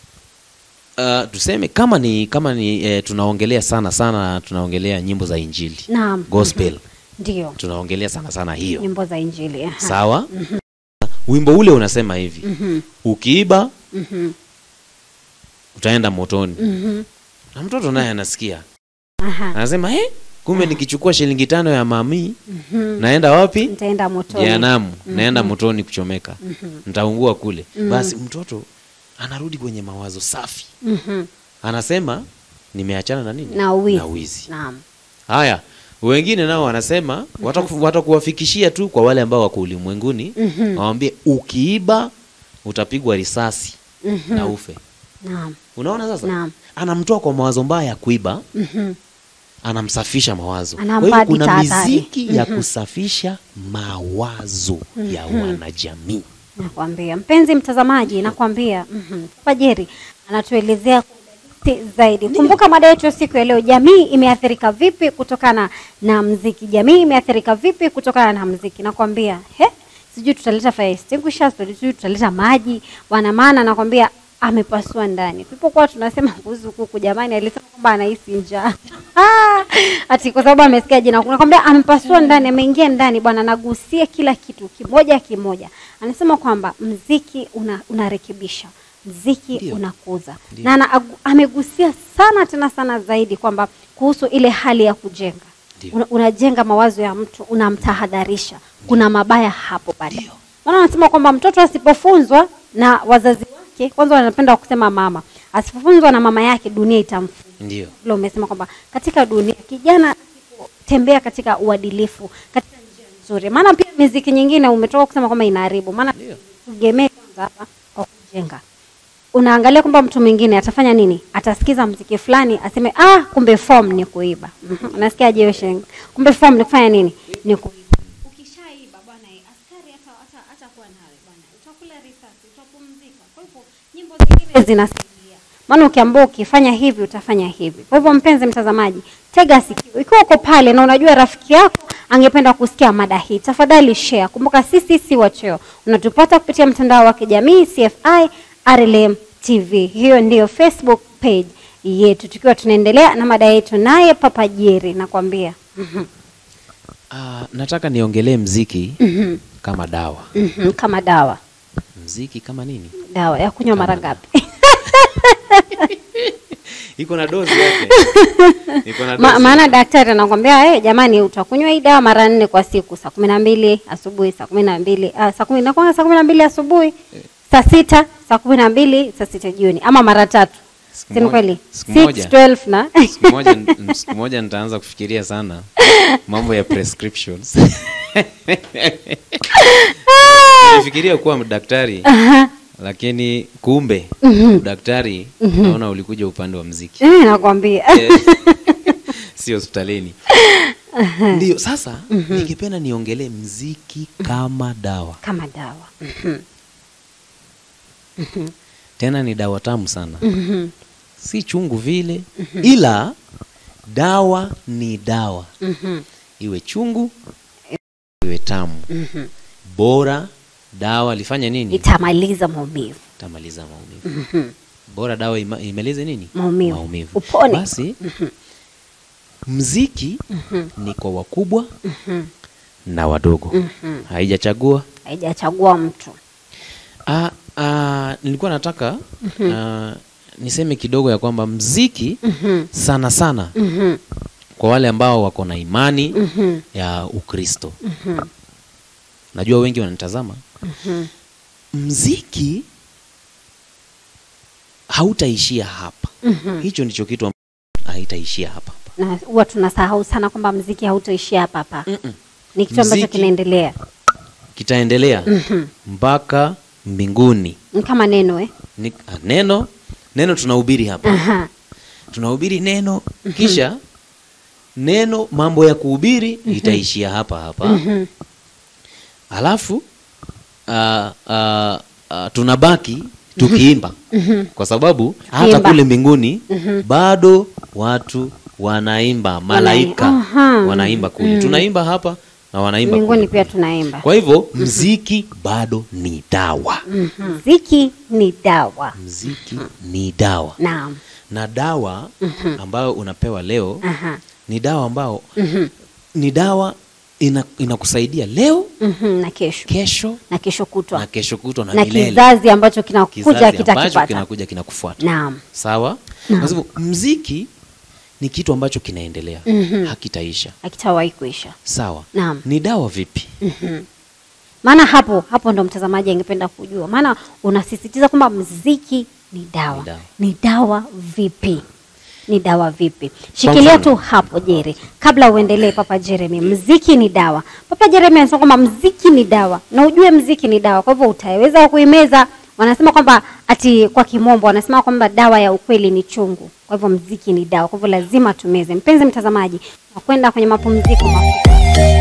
uh, tuseme kama ni kama ni eh, tunaongelea sana sana tunaongelea nyimbo za injili Naam. gospel Ndio. tunaongelea sana sana hiyo Nyimbo za Injili. aha. sawa wimbo ule unasema hivi Mhm. ukiiba Mhm. utaenda motoni Mhm. na mtoto naye anasikia Aha. anasema eh, kumbe nikichukua shilingi tano ya mami Mhm. naenda wapi Nitaenda motoni. jehanamu naenda motoni kuchomeka nitaungua kule basi mtoto anarudi kwenye mawazo safi Mhm. anasema nimeachana na nini Na wizi. na wizi Naam. haya wengine nao wanasema wataku- watakuwafikishia tu kwa wale ambao wako ulimwenguni Mhm. wawambie ukiiba utapigwa risasi Mhm. na ufe Naam. unaona sasa Naam. anamtoa kwa mawazo mbaya ya kuiba Mhm. anamsafisha mawazo kwa Anampa hivyo hadi kuna tahadhari. miziki ya kusafisha mawazo ya wanajamii Nakwambia mpenzi mtazamaji, nakwambia mhm. Papa Jerry anatuelezea kwa udadisi zaidi. Kumbuka mada yetu ya siku ya leo, jamii imeathirika vipi kutokana na mziki? Jamii imeathirika vipi kutokana na mziki? Nakwambia he, sijui tutaleta fire extinguishers, sijui tutaleta maji wana, maana nakwambia amepasua ndani. Tulipokuwa tunasema kuhusu kuku, jamani, alisema kwamba anahisi njaa ati kwa sababu amesikia jina. Nakwambia amepasua ndani, ameingia ndani bwana, anagusia kila kitu kimoja kimoja. Anasema kwamba mziki una, unarekebisha mziki Ndio. unakuza na ana, agu- amegusia sana tena sana zaidi kwamba kuhusu ile hali ya kujenga Ndio. una, unajenga mawazo ya mtu unamtahadharisha kuna mabaya hapo baadaye maana anasema kwamba mtoto asipofunzwa na wazazi wake kwanza wanapenda kusema mama asipofunzwa na mama yake dunia itamfunza ndio vile umesema kwamba katika dunia kijana asipotembea katika uadilifu katika njia nzuri maana pia miziki nyingine umetoka kusema kwamba inaharibu maana Ndio. tugemee kwanza hapa kwa kujenga unaangalia kwamba mtu mwingine atafanya nini atasikiza mziki fulani aseme ah kumbe form ni kuiba Mhm. unasikia je Sheng? kumbe form ni kufanya nini ni kuiba ukishaiba bwana eh, askari hata hata hata kuwa nawe bwana utakula risasi utapumzika kwa hivyo nyimbo zingine zinasaidia maana ukiambia ukifanya hivi utafanya hivi kwa hivyo mpenzi mtazamaji tega sikio ikiwa uko pale na unajua rafiki yako angependa kusikia mada hii tafadhali share kumbuka sisi si wacheo unatupata kupitia mtandao wa kijamii cfi rlm tv hiyo ndiyo facebook page yetu tukiwa tunaendelea na mada yetu naye papa jeri nakwambia Mhm, Ah, nataka niongelee mziki mhm, kama dawa mhm, kama dawa mziki kama nini dawa ya kunywa mara ngapi iko na dozi yake iko na Ma, dozi maana daktari anakwambia hey, jamani utakunywa hii dawa mara nne kwa siku saa kumi na mbili asubuhi saa kumi na mbili ah, saa kumi nakuanga saa kumi na mbili asubuhi saa sita saa kumi na mbili saa sita jioni ama mara tatu Siku sini moja- kweli siku 6 moja. 12 na siku moja siku moja nitaanza kufikiria sana mambo ya prescriptions nilifikiria kuwa daktari lakini kumbe daktari naona ulikuja upande wa mziki Eh, nakwambia Eh, si hospitalini ndio sasa ningependa niongelee mziki kama dawa kama dawa tena ni dawa tamu sana Mhm, si chungu vile ila dawa ni dawa mhm, iwe chungu iwe tamu mhm. bora dawa lifanye nini itamaliza maumivu tamaliza maumivu Mhm, bora dawa ima, imalize nini Maumivu. Upone. basi mziki ni kwa wakubwa mhm, na wadogo mhm. haijachagua haijachagua mtu ah, ah, nilikuwa nataka ah, niseme kidogo ya kwamba mziki Mhm, sana sana mhm, kwa wale ambao wako na imani mhm, ya ukristo mhm, najua wengi wananitazama mhm. mziki hautaishia hapa Mhm. hicho ndicho kitu ambacho haitaishia hapa hapa na huwa tunasahau sana kwamba mziki hautoishia hapa hapa Mm-mm. ni kitu ambacho Mziki- kinaendelea kitaendelea Mhm. mpaka mbinguni ni kama neno eh? Ni, ah, neno neno tunahubiri hapa Aha. tunahubiri neno kisha neno mambo ya kuhubiri itaishia hapa hapa Mhm. alafu ah, ah, ah, tunabaki tukiimba kwa sababu hata Tukiimba. kule mbinguni bado watu wanaimba malaika Aha. wanaimba kule tunaimba hapa na wanaimba mbinguni kule pia tunaimba kwa hivyo mziki bado ni dawa mziki ni dawa mziki ni dawa naam na dawa ambayo unapewa leo Aha. ni dawa ambao Mhm. ni dawa ina, inakusaidia leo Mhm, na kesho kesho na kesho kutwa na kesho kutwa na, na milele kizazi ambacho kinakuja Kizazi ambacho kitakipata kinakuja kinakufuata naam sawa kwa sababu mziki ni kitu ambacho kinaendelea Mhm. hakitaisha akitawahi kuisha sawa Naam. ni dawa vipi maana hapo hapo ndo mtazamaji angependa kujua maana unasisitiza kwamba mziki ni dawa Ni dawa. ni dawa vipi ni dawa vipi shikilia mfano. tu hapo jere kabla uendelee papa jeremy mziki ni dawa papa jeremy anasema kwamba mziki ni dawa na ujue mziki ni dawa kwa hivyo utaweza kuimeza wanasema kwamba ati kwa kimombo wanasema kwamba dawa ya ukweli ni chungu kwa hivyo mziki ni dawa kwa hivyo lazima tumeze mpenzi mtazamaji nakwenda kwenye mapumziko mafupi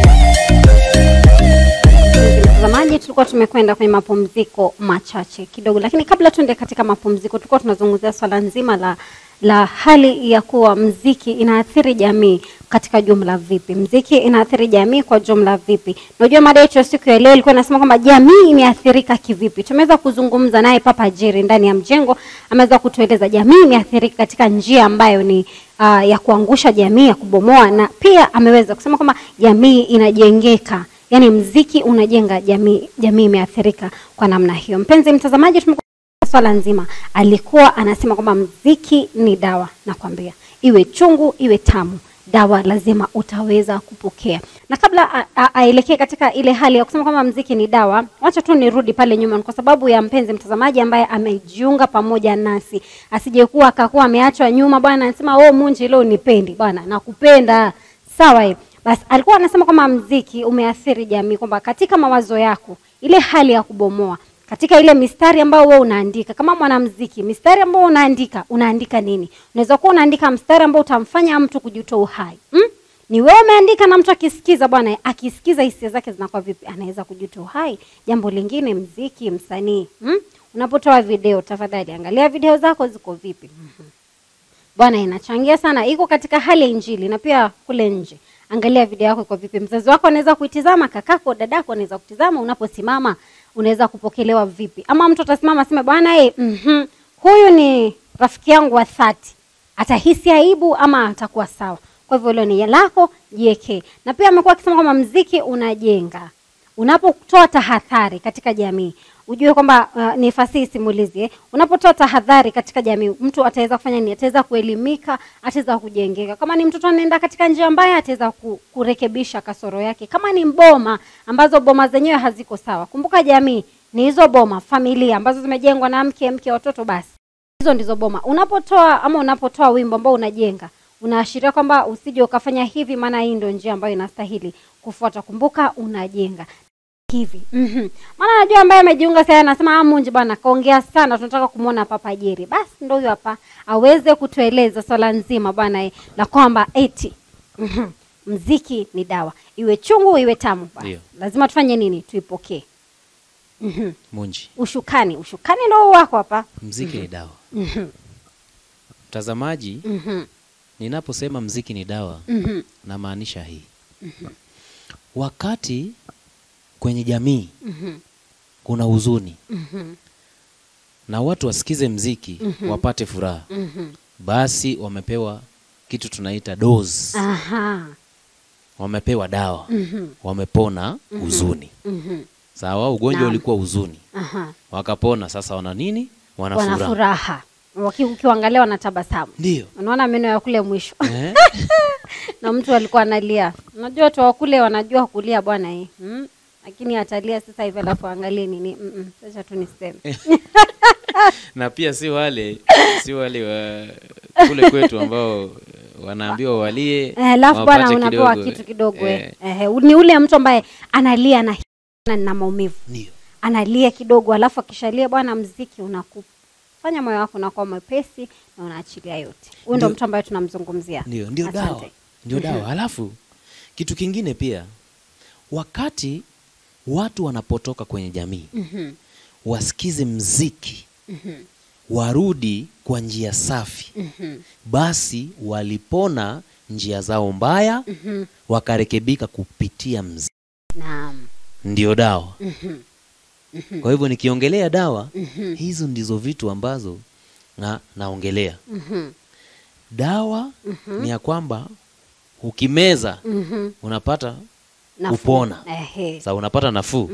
mtazamaji tulikuwa tumekwenda kwenye mapumziko machache kidogo lakini kabla tuende katika mapumziko tulikuwa tunazungumzia swala nzima la la hali ya kuwa mziki inaathiri jamii katika jumla vipi mziki inaathiri jamii kwa jumla vipi unajua mada yetu ya siku ya leo ilikuwa inasema kwamba jamii imeathirika kivipi tumeweza kuzungumza naye papa jeri ndani ya mjengo ameweza kutueleza jamii imeathirika katika njia ambayo ni uh, ya kuangusha jamii ya kubomoa na pia ameweza kusema kwamba jamii inajengeka yaani mziki unajenga jamii jamii imeathirika kwa namna hiyo mpenzi mtazamaji tumekuwa swala nzima alikuwa anasema kwamba mziki ni dawa nakwambia iwe chungu iwe tamu dawa lazima utaweza kupokea na kabla a- a- aelekee katika ile hali ya kusema kwamba mziki ni dawa wacha tu nirudi pale nyuma kwa sababu ya mpenzi mtazamaji ambaye amejiunga pamoja nasi asijekuwa akakuwa ameachwa nyuma bwana anasema oh munji leo nipendi bwana nakupenda sawa eh. basi alikuwa anasema kwamba mziki umeathiri jamii kwamba katika mawazo yako ile hali ya kubomoa katika ile mistari ambayo wewe unaandika kama mwanamziki mistari ambayo unaandika unaandika nini unaweza kuwa unaandika mstari ambao utamfanya mtu kujitoa uhai mm? ni wewe umeandika na mtu akisikiza bwana akisikiza hisia zake zinakuwa vipi anaweza kujitoa uhai jambo lingine mziki msanii mm? unapotoa video tafadhali angalia video zako ziko vipi Mhm. bwana inachangia sana iko katika hali ya injili na pia kule nje angalia video yako iko vipi mzazi wako anaweza kuitizama kakako dadako anaweza kutizama unaposimama unaweza kupokelewa vipi ama mtu atasimama aseme bwana eh, mhm, huyu ni rafiki yangu wa thati atahisi aibu ama atakuwa sawa kwa hivyo hilo ni lako jiekee na pia amekuwa akisema kwamba mziki unajenga unapotoa tahadhari katika jamii ujue kwamba uh, ni fasihi simulizi eh? unapotoa tahadhari katika jamii mtu ataweza kufanya nini ataweza kuelimika ataweza kujengeka kama ni mtoto anaenda katika njia mbaya ataweza ku, kurekebisha kasoro yake kama ni boma ambazo boma zenyewe haziko sawa kumbuka jamii ni hizo boma familia ambazo zimejengwa na mke mke watoto basi hizo ndizo boma unapotoa ama unapotoa wimbo ambao unajenga unaashiria kwamba usije ukafanya hivi maana hii ndio njia ambayo inastahili kufuata kumbuka unajenga hivi mm maana najua ambaye amejiunga sasa anasema ah munji bwana kaongea sana tunataka kumwona papa jeri basi ndo huyo hapa aweze kutueleza swala nzima bwana eh, la kwamba eti mhm, mziki ni dawa iwe chungu iwe tamu basi Ndio. lazima tufanye nini tuipokee Mhm. munji ushukani ushukani ndo huu wako hapa mziki ni dawa mtazamaji Mhm. ninaposema mziki ni dawa Mhm. namaanisha hii wakati kwenye jamii Mhm. kuna huzuni Mhm. na watu wasikize mziki wapate furaha Mhm. basi wamepewa kitu tunaita dose aha wamepewa dawa Mhm. wamepona huzuni Mhm. sawa ugonjwa Naam. ulikuwa huzuni aha wakapona sasa wana nini wana wana furaha furaha Waki- ukiwaangalia wanatabasamu ndio unaona meno ya kule mwisho eh? na mtu alikuwa analia unajua watu wa kule wanajua kulia bwana eh. mm? lakini atalia sasa hivi alafu angalie nini Mm-mm. sasa tu niseme na pia si wale si wale wa kule kwetu ambao eh, wanaambiwa walie Eh, alafu bwana wapate unapewa kidogo. kitu kidogo Eh, eh. Eh, ni ule mtu ambaye analia na na na maumivu ndio analia kidogo alafu akishalia bwana mziki unakufanya moyo wako unakuwa mwepesi na unaachilia yote huyu ndo Ndio. mtu ambaye tunamzungumzia ndio ndio Asante. dawa ndio dawa halafu kitu kingine pia wakati watu wanapotoka kwenye jamii Mhm. wasikize mziki Mhm. warudi kwa njia safi Mhm. basi walipona njia zao mbaya Mhm. wakarekebika kupitia mziki naam ndio dawa Mhm. kwa hivyo nikiongelea dawa Mhm. hizo ndizo vitu ambazo na, naongelea Mhm. dawa ni ya kwamba ukimeza Mhm. unapata Nafuu. upona Ehe. sa unapata nafuu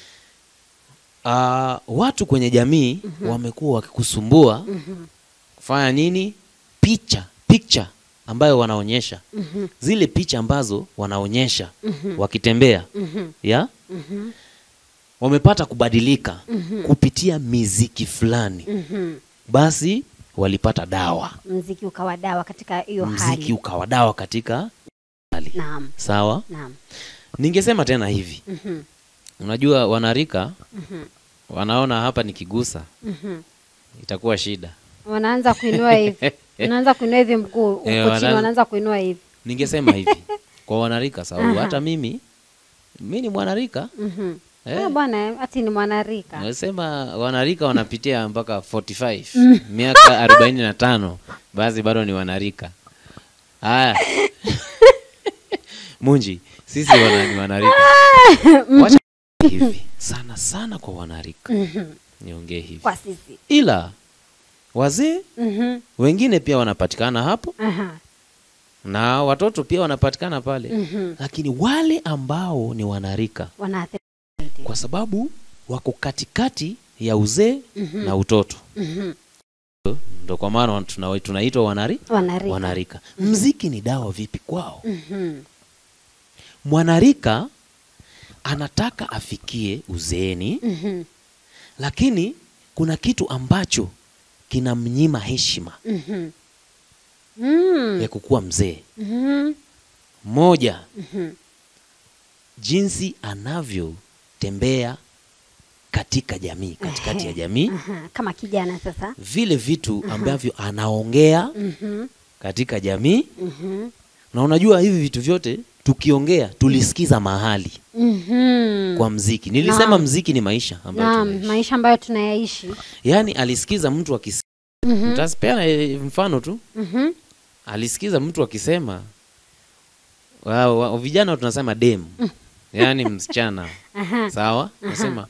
Ah, watu kwenye jamii wamekuwa wakikusumbua kufanya nini picha picha ambayo wanaonyesha zile picha ambazo wanaonyesha wakitembea ya wamepata kubadilika kupitia miziki fulani basi walipata dawa mziki ukawa dawa katika hiyo mziki hali ukawa dawa katika hali naam sawa naam ningesema tena hivi Mhm. unajua wanarika Mhm. wanaona hapa nikigusa Mhm. itakuwa shida wanaanza kuinua hivi wanaanza kuinua hivi mguu huko Eh, chini wanaanza- wanaanza kuinua hivi ningesema hivi kwa wanarika sababu Aha. hata mimi mi ni mwanarika Mhm. Eh. Eh, bwana ati ni mwanarika nasema wanarika wanapitia mpaka 45 miaka arobaini na tano basi bado ni wanarika haya munji sisi wana, ni wanarika wacha hivi sana sana kwa wanarika niongee hivi kwa sisi ila wazee Mhm. wengine pia wanapatikana hapo Aha. na watoto pia wanapatikana pale Mhm. lakini wale ambao ni wanarika wanaathiri kwa sababu wako katikati ya uzee na utoto Mhm. ndo kwa maana tuna- tunaitwa wanari wanarika wanarika mziki ni dawa vipi kwao Mhm. mwanarika anataka afikie uzeeni Mhm. lakini kuna kitu ambacho kinamnyima heshima Mhm. Mm. ya kukuwa mzee Mhm. moja Mhm. jinsi anavyotembea katika jamii katikati ya jamii Aha. kama kijana sasa vile vitu ambavyo anaongea Mhm. katika jamii Mhm. na unajua hivi vitu vyote tukiongea tulisikiza mahali Mhm. kwa mziki nilisema Naam. mziki ni maisha ambayo naam tunaishi. maisha ambayo tunayaishi yaani alisikiza mtu akis Mhm. nitapeana eh, mfano tu Mhm. alisikiza mtu akisema wa, wa, vijana tunasema dem yaani msichana Aha. sawa nasema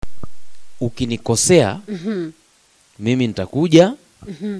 ukinikosea Mhm. mimi nitakuja Mhm.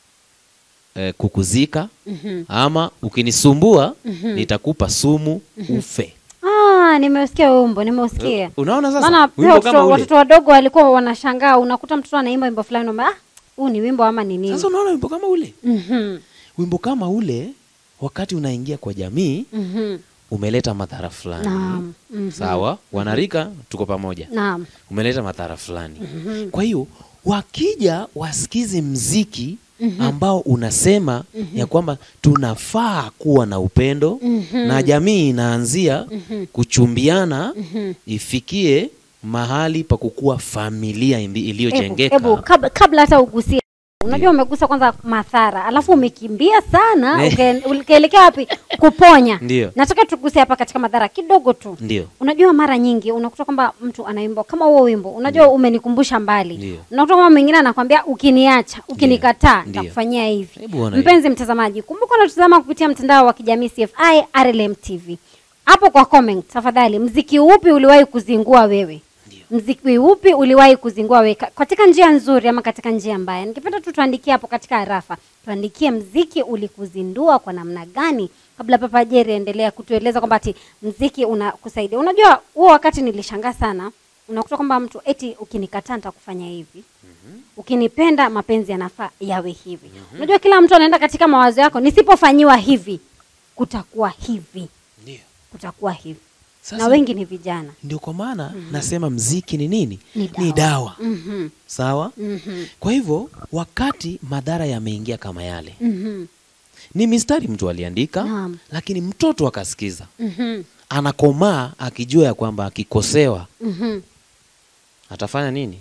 eh, kukuzika Mhm. ama ukinisumbua Mhm. nitakupa sumu ufe Ah, nimeusikia wimbo nimeusikia unaona sasa maana pia wimbo kama watoto, ule watoto wadogo walikuwa wanashangaa unakuta mtoto anaimba wimbo fulani unaona, ah huu ni wimbo ama ni nini sasa unaona wimbo kama ule Mhm. wimbo kama ule wakati unaingia kwa jamii Mhm. umeleta madhara fulani Naam. Mhm. sawa wanarika tuko pamoja Naam. umeleta madhara fulani kwa hiyo wakija wasikize mziki ambao unasema ya kwamba tunafaa kuwa na upendo na jamii inaanzia kuchumbiana ifikie mahali pa kukuwa familia indi- Ebu, iliyojengeka ebu kabla, kabla hata ugusie unajua umegusa kwanza madhara alafu umekimbia sana Ne. uke- ukaelekea wapi kuponya Ndio. nataka tugusie hapa katika madhara kidogo tu ndio unajua mara nyingi unakuta kwamba mtu anaimba kama huo wimbo unajua umenikumbusha mbali Ndio. unakuta kwamba mwingine anakwambia ukiniacha ukinikataa Ndio. nitakufanyia hivi Hebu ona hiyo. mpenzi mtazamaji kumbuka unatutazama kupitia mtandao wa kijamii CFI RLM TV hapo kwa comment tafadhali mziki upi uliwahi kuzingua wewe mziki upi uliwahi kuzingua wewe Ka- katika njia nzuri ama katika njia mbaya ningependa tu tuandikie hapo katika harafa tuandikie mziki ulikuzindua kwa namna gani kabla papa Jerry endelea kutueleza kwamba ati mziki unakusaidia unajua huo wakati nilishangaa sana unakuta kwamba mtu eti ukinikataa nitakufanya hivi ukinipenda mapenzi yanafaa yawe hivi unajua kila mtu anaenda katika mawazo yako nisipofanyiwa hivi kutakuwa hivi ndio kutakuwa hivi Sasa- na wengi ni vijana ndio kwa maana nasema mziki ni nini Ni ni dawa Mhm, sawa mhm, kwa hivyo wakati madhara yameingia kama yale mhm, ni mistari mtu aliandika Naam. lakini mtoto akasikiza mhm, anakomaa akijua ya kwamba akikosewa mhm. atafanya nini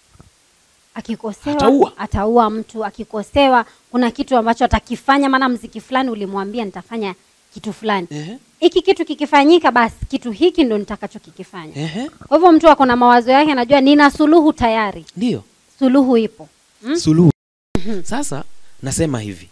akikosewa Ataua. ataua mtu akikosewa kuna kitu ambacho atakifanya maana mziki fulani ulimwambia nitafanya kitu fulani Ehe, hiki kitu kikifanyika basi kitu hiki ndo nitakachokikifanya ehe, kwa hivyo mtu ako na mawazo yake anajua nina suluhu tayari ndio suluhu ipo suluhu sasa nasema hivi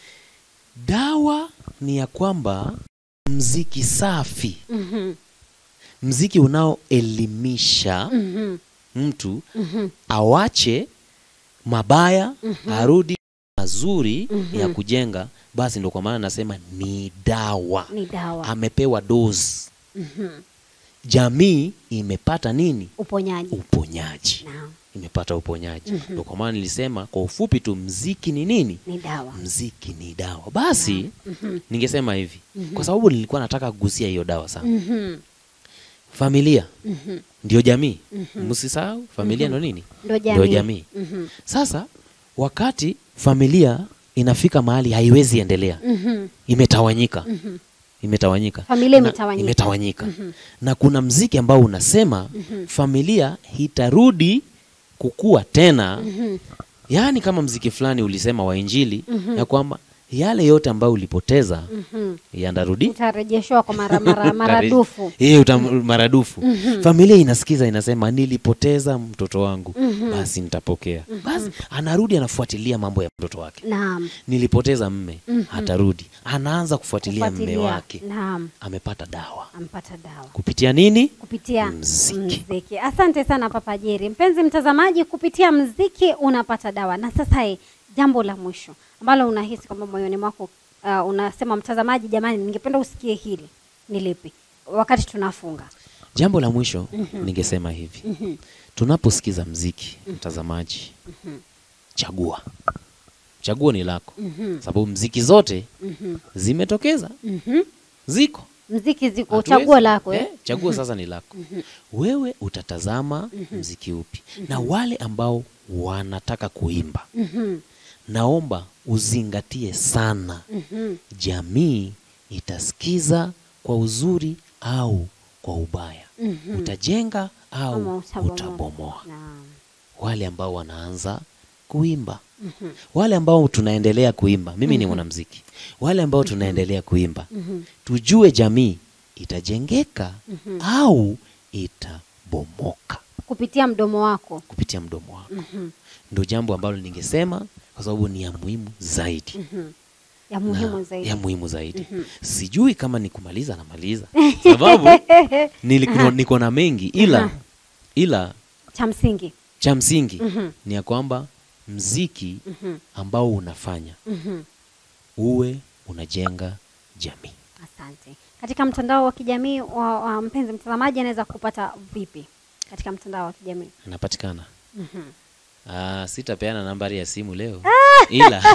dawa ni ya kwamba mziki safi Mhm, mziki unaoelimisha mhm, mtu mhm, awache mabaya arudi mazuri ya kujenga basi ndo kwa maana nasema ni dawa ni dawa amepewa dozi jamii imepata nini uponyaji uponyaji Naam. imepata uponyaji ndio kwa maana nilisema kwa ufupi tu mziki ni nini ni dawa mziki ni dawa basi ningesema hivi kwa sababu nilikuwa nataka kugusia hiyo dawa sana Mhm. familia ndio jamii msisahau familia ndo nini Ndio ndio jamii. jamii Mhm. sasa wakati familia inafika mahali haiwezi endelea Mhm. imetawanyika imetawanyika Familia Na- imetawanyika. imetawanyika. na kuna mziki ambao unasema familia itarudi kukua tena yaani kama mziki fulani ulisema wa injili ya kwamba yale yote ambayo ulipoteza yandarudi utarejeshwa kwa mara, mara, maradufu Eh, uta- maradufu familia inasikiza inasema nilipoteza mtoto wangu basi nitapokea basi anarudi anafuatilia mambo ya mtoto wake naam nilipoteza mme atarudi anaanza kufuatilia mme Kufuatilia. wake naam amepata dawa ampata dawa kupitia nini kupitia Mziki. mziki. Asante sana Papa Jeri. Mpenzi mtazamaji, kupitia mziki unapata dawa. Na sasa eh, jambo la mwisho ambalo unahisi kwamba moyoni mwako uh, unasema mtazamaji, jamani, ningependa usikie hili, ni lipi? Wakati tunafunga jambo la mwisho ningesema hivi tunaposikiza mziki mtazamaji chagua chaguo ni lako sababu mziki zote zimetokeza ziko mziki ziko Hatuwezi- chaguo lako eh? eh, chaguo sasa ni lako wewe utatazama mziki upi na wale ambao wanataka kuimba naomba uzingatie sana jamii itasikiza kwa uzuri au kwa ubaya utajenga Ama au utabomoa. utabomoa Naam. wale ambao wanaanza kuimba wale ambao tunaendelea kuimba mimi ni mwanamziki wale ambao tunaendelea kuimba tujue jamii itajengeka au itabomoka kupitia mdomo wako kupitia mdomo wako ndo jambo ambalo ningesema kwa sababu ni ya muhimu zaidi ya muhimu na- zaidi. ya muhimu zaidi sijui kama ni kumaliza namaliza sababu nili- niko na mengi ila ila Cha msingi cha msingi ni ya kwamba mziki ambao unafanya uwe unajenga jamii Asante. Katika mtandao wa kijamii wa, wa mpenzi mtazamaji anaweza kupata vipi katika mtandao wa kijamii? anapatikana Ah, sitapeana nambari ya simu leo ila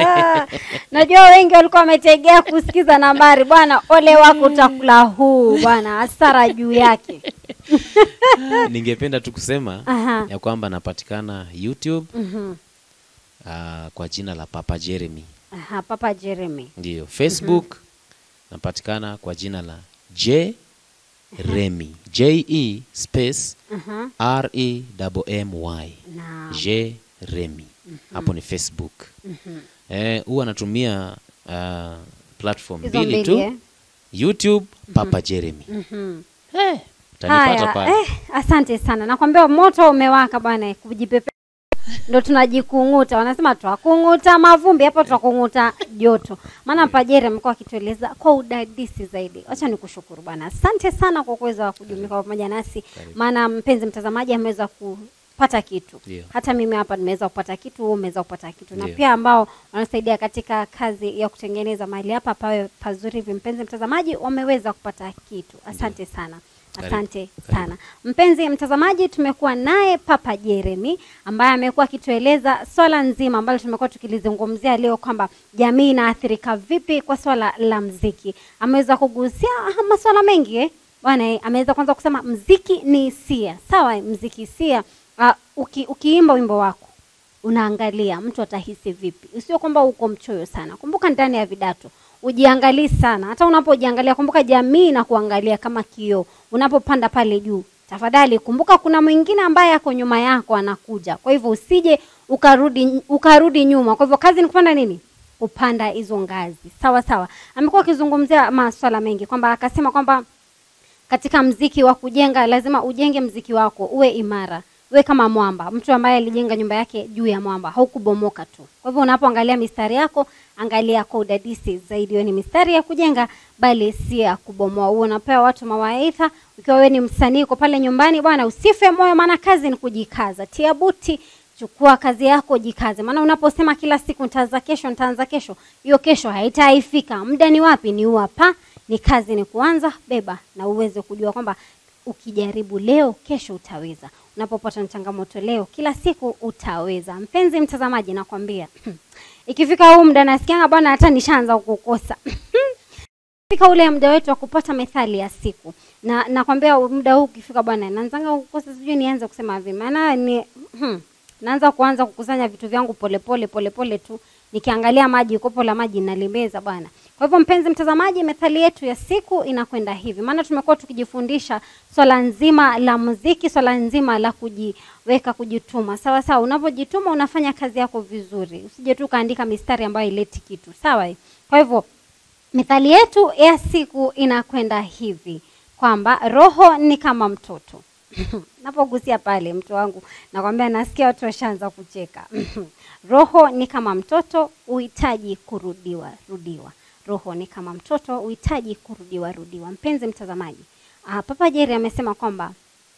Najua wengi walikuwa wametegea kusikiza nambari bwana, ole wako utakula huu bwana, hasara juu yake. ningependa tu kusema Aha. ya kwamba napatikana youtube ah, kwa jina la papa jeremy Aha, Papa Jeremy. ndiyo facebook napatikana kwa jina la j remy je space Aha. r e m y Na j remy hapo ni facebook eh, huwa natumia ah, platform hizo mbili mbili tu eh? youtube papa jeremy Mhm. eh, utanipata Haya, pale eh, asante sana. Nakwambia moto umewaka bwana, kujipepe ndo tunajikung'uta. Wanasema twakung'uta mavumbi, hapo twakung'uta joto. Maana Pajeri amekuwa akitueleza kwa udadisi zaidi. Wacha nikushukuru bwana, asante sana kwa kuweza kujumuika pamoja nasi, maana mpenzi mtazamaji ameweza kupata kitu Ndio. hata mimi hapa nimeweza kupata kitu, wewe umeweza kupata kitu, na Ndio. pia ambao wanasaidia katika kazi ya kutengeneza mahali hapa pawe pazuri hivi, mpenzi mtazamaji, wameweza kupata kitu. Asante sana. Karibu. Asante sana mpenzi mtazamaji, tumekuwa naye Papa Jeremy ambaye amekuwa akitueleza swala nzima ambalo tumekuwa tukilizungumzia leo kwamba jamii inaathirika vipi kwa swala la mziki. Ameweza kugusia ah, maswala mengi eh? Bwana eh, ameweza kwanza kusema mziki ni hisia. Sawa, eh, mziki hisia. Uh, uki, ukiimba wimbo wako unaangalia mtu atahisi vipi, usio kwamba uko mchoyo sana. Kumbuka ndani ya vidato ujiangalii sana. Hata unapojiangalia, kumbuka jamii na kuangalia kama kioo. Unapopanda pale juu, tafadhali kumbuka kuna mwingine ambaye ako nyuma yako anakuja. Kwa hivyo usije ukarudi ukarudi nyuma. Kwa hivyo kazi ni kupanda nini? Kupanda hizo ngazi. Sawa sawa. Amekuwa akizungumzia maswala mengi kwamba akasema kwamba katika mziki wa kujenga lazima ujenge mziki wako uwe imara uwe kama mwamba mtu ambaye alijenga nyumba yake juu ya mwamba haukubomoka tu kwa hivyo unapoangalia mistari yako angalia kwa udadisi zaidi hiyo ni mistari ya kujenga bali si ya kubomoa huo unapewa watu mawaidha ukiwa wewe ni msanii uko pale nyumbani bwana usife moyo maana kazi ni kujikaza tia buti chukua kazi yako jikaze maana unaposema kila siku nitaanza kesho nitaanza kesho hiyo kesho haitaifika muda ni wapi ni huu hapa ni kazi ni kuanza beba na uweze kujua kwamba ukijaribu leo kesho utaweza unapopata na changamoto leo kila siku utaweza mpenzi mtazamaji nakwambia ikifika huu muda nasikianga bwana hata nishaanza kukosa fika ule muda wetu wa kupata methali ya siku na nakwambia muda huu ukifika bwana naanzanga kukosa sijui nianze kusema vipi maana ni hmm, naanza kuanza kukusanya vitu vyangu polepole polepole tu nikiangalia maji kopo la maji nalimeza bwana kwa hivyo mpenzi mtazamaji methali yetu ya siku inakwenda hivi maana tumekuwa tukijifundisha swala nzima la muziki swala nzima la kujiweka kujituma sawa sawa unapojituma unafanya kazi yako vizuri usije tu ukaandika mistari ambayo ileti kitu sawa eh? kwa hivyo methali yetu ya siku inakwenda hivi kwamba roho ni kama mtoto napogusia pale mtu wangu nakwambia nasikia watu washaanza kucheka roho ni kama mtoto uhitaji kurudiwa rudiwa roho ni kama mtoto uhitaji kurudiwa rudiwa mpenzi mtazamaji uh, papa jeri amesema kwamba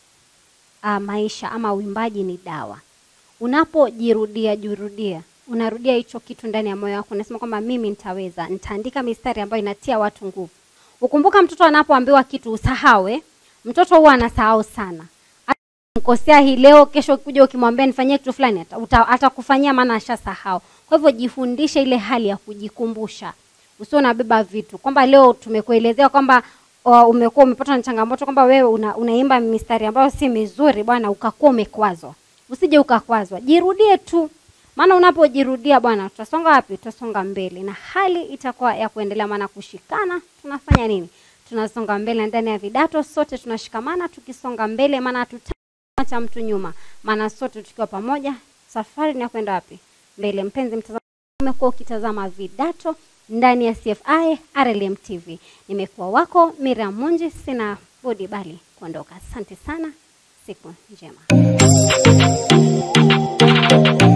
uh, maisha ama uimbaji ni dawa unapojirudia jurudia unarudia hicho kitu ndani ya moyo wako unasema kwamba mimi nitaweza nitaandika mistari ambayo inatia watu nguvu ukumbuka mtoto anapoambiwa kitu usahawe mtoto huwa anasahau sana mkosea hii leo kesho kuja ukimwambia nifanyie kitu fulani ata- atakufanyia maana ashasahau kwa hivyo jifundishe ile hali ya kujikumbusha usio unabeba vitu kwamba leo tumekuelezea kwamba uh, umekuwa umepatwa na changamoto kwamba wewe una, unaimba mistari ambayo si mizuri bwana ukakuwa umekwazwa usije ukakwazwa jirudie tu maana unapojirudia bwana tutasonga wapi tutasonga mbele na hali itakuwa ya kuendelea maana kushikana tunafanya nini tunasonga mbele ndani ya vidato sote tunashikamana tukisonga mbele maana hatutaacha mtu nyuma maana sote tukiwa pamoja safari ni ya kwenda wapi mbele mpenzi mtazamaji umekuwa ukitazama vidato ndani ya cfi rlm tv nimekuwa wako miriam munji sina budi bali kuondoka asante sana siku njema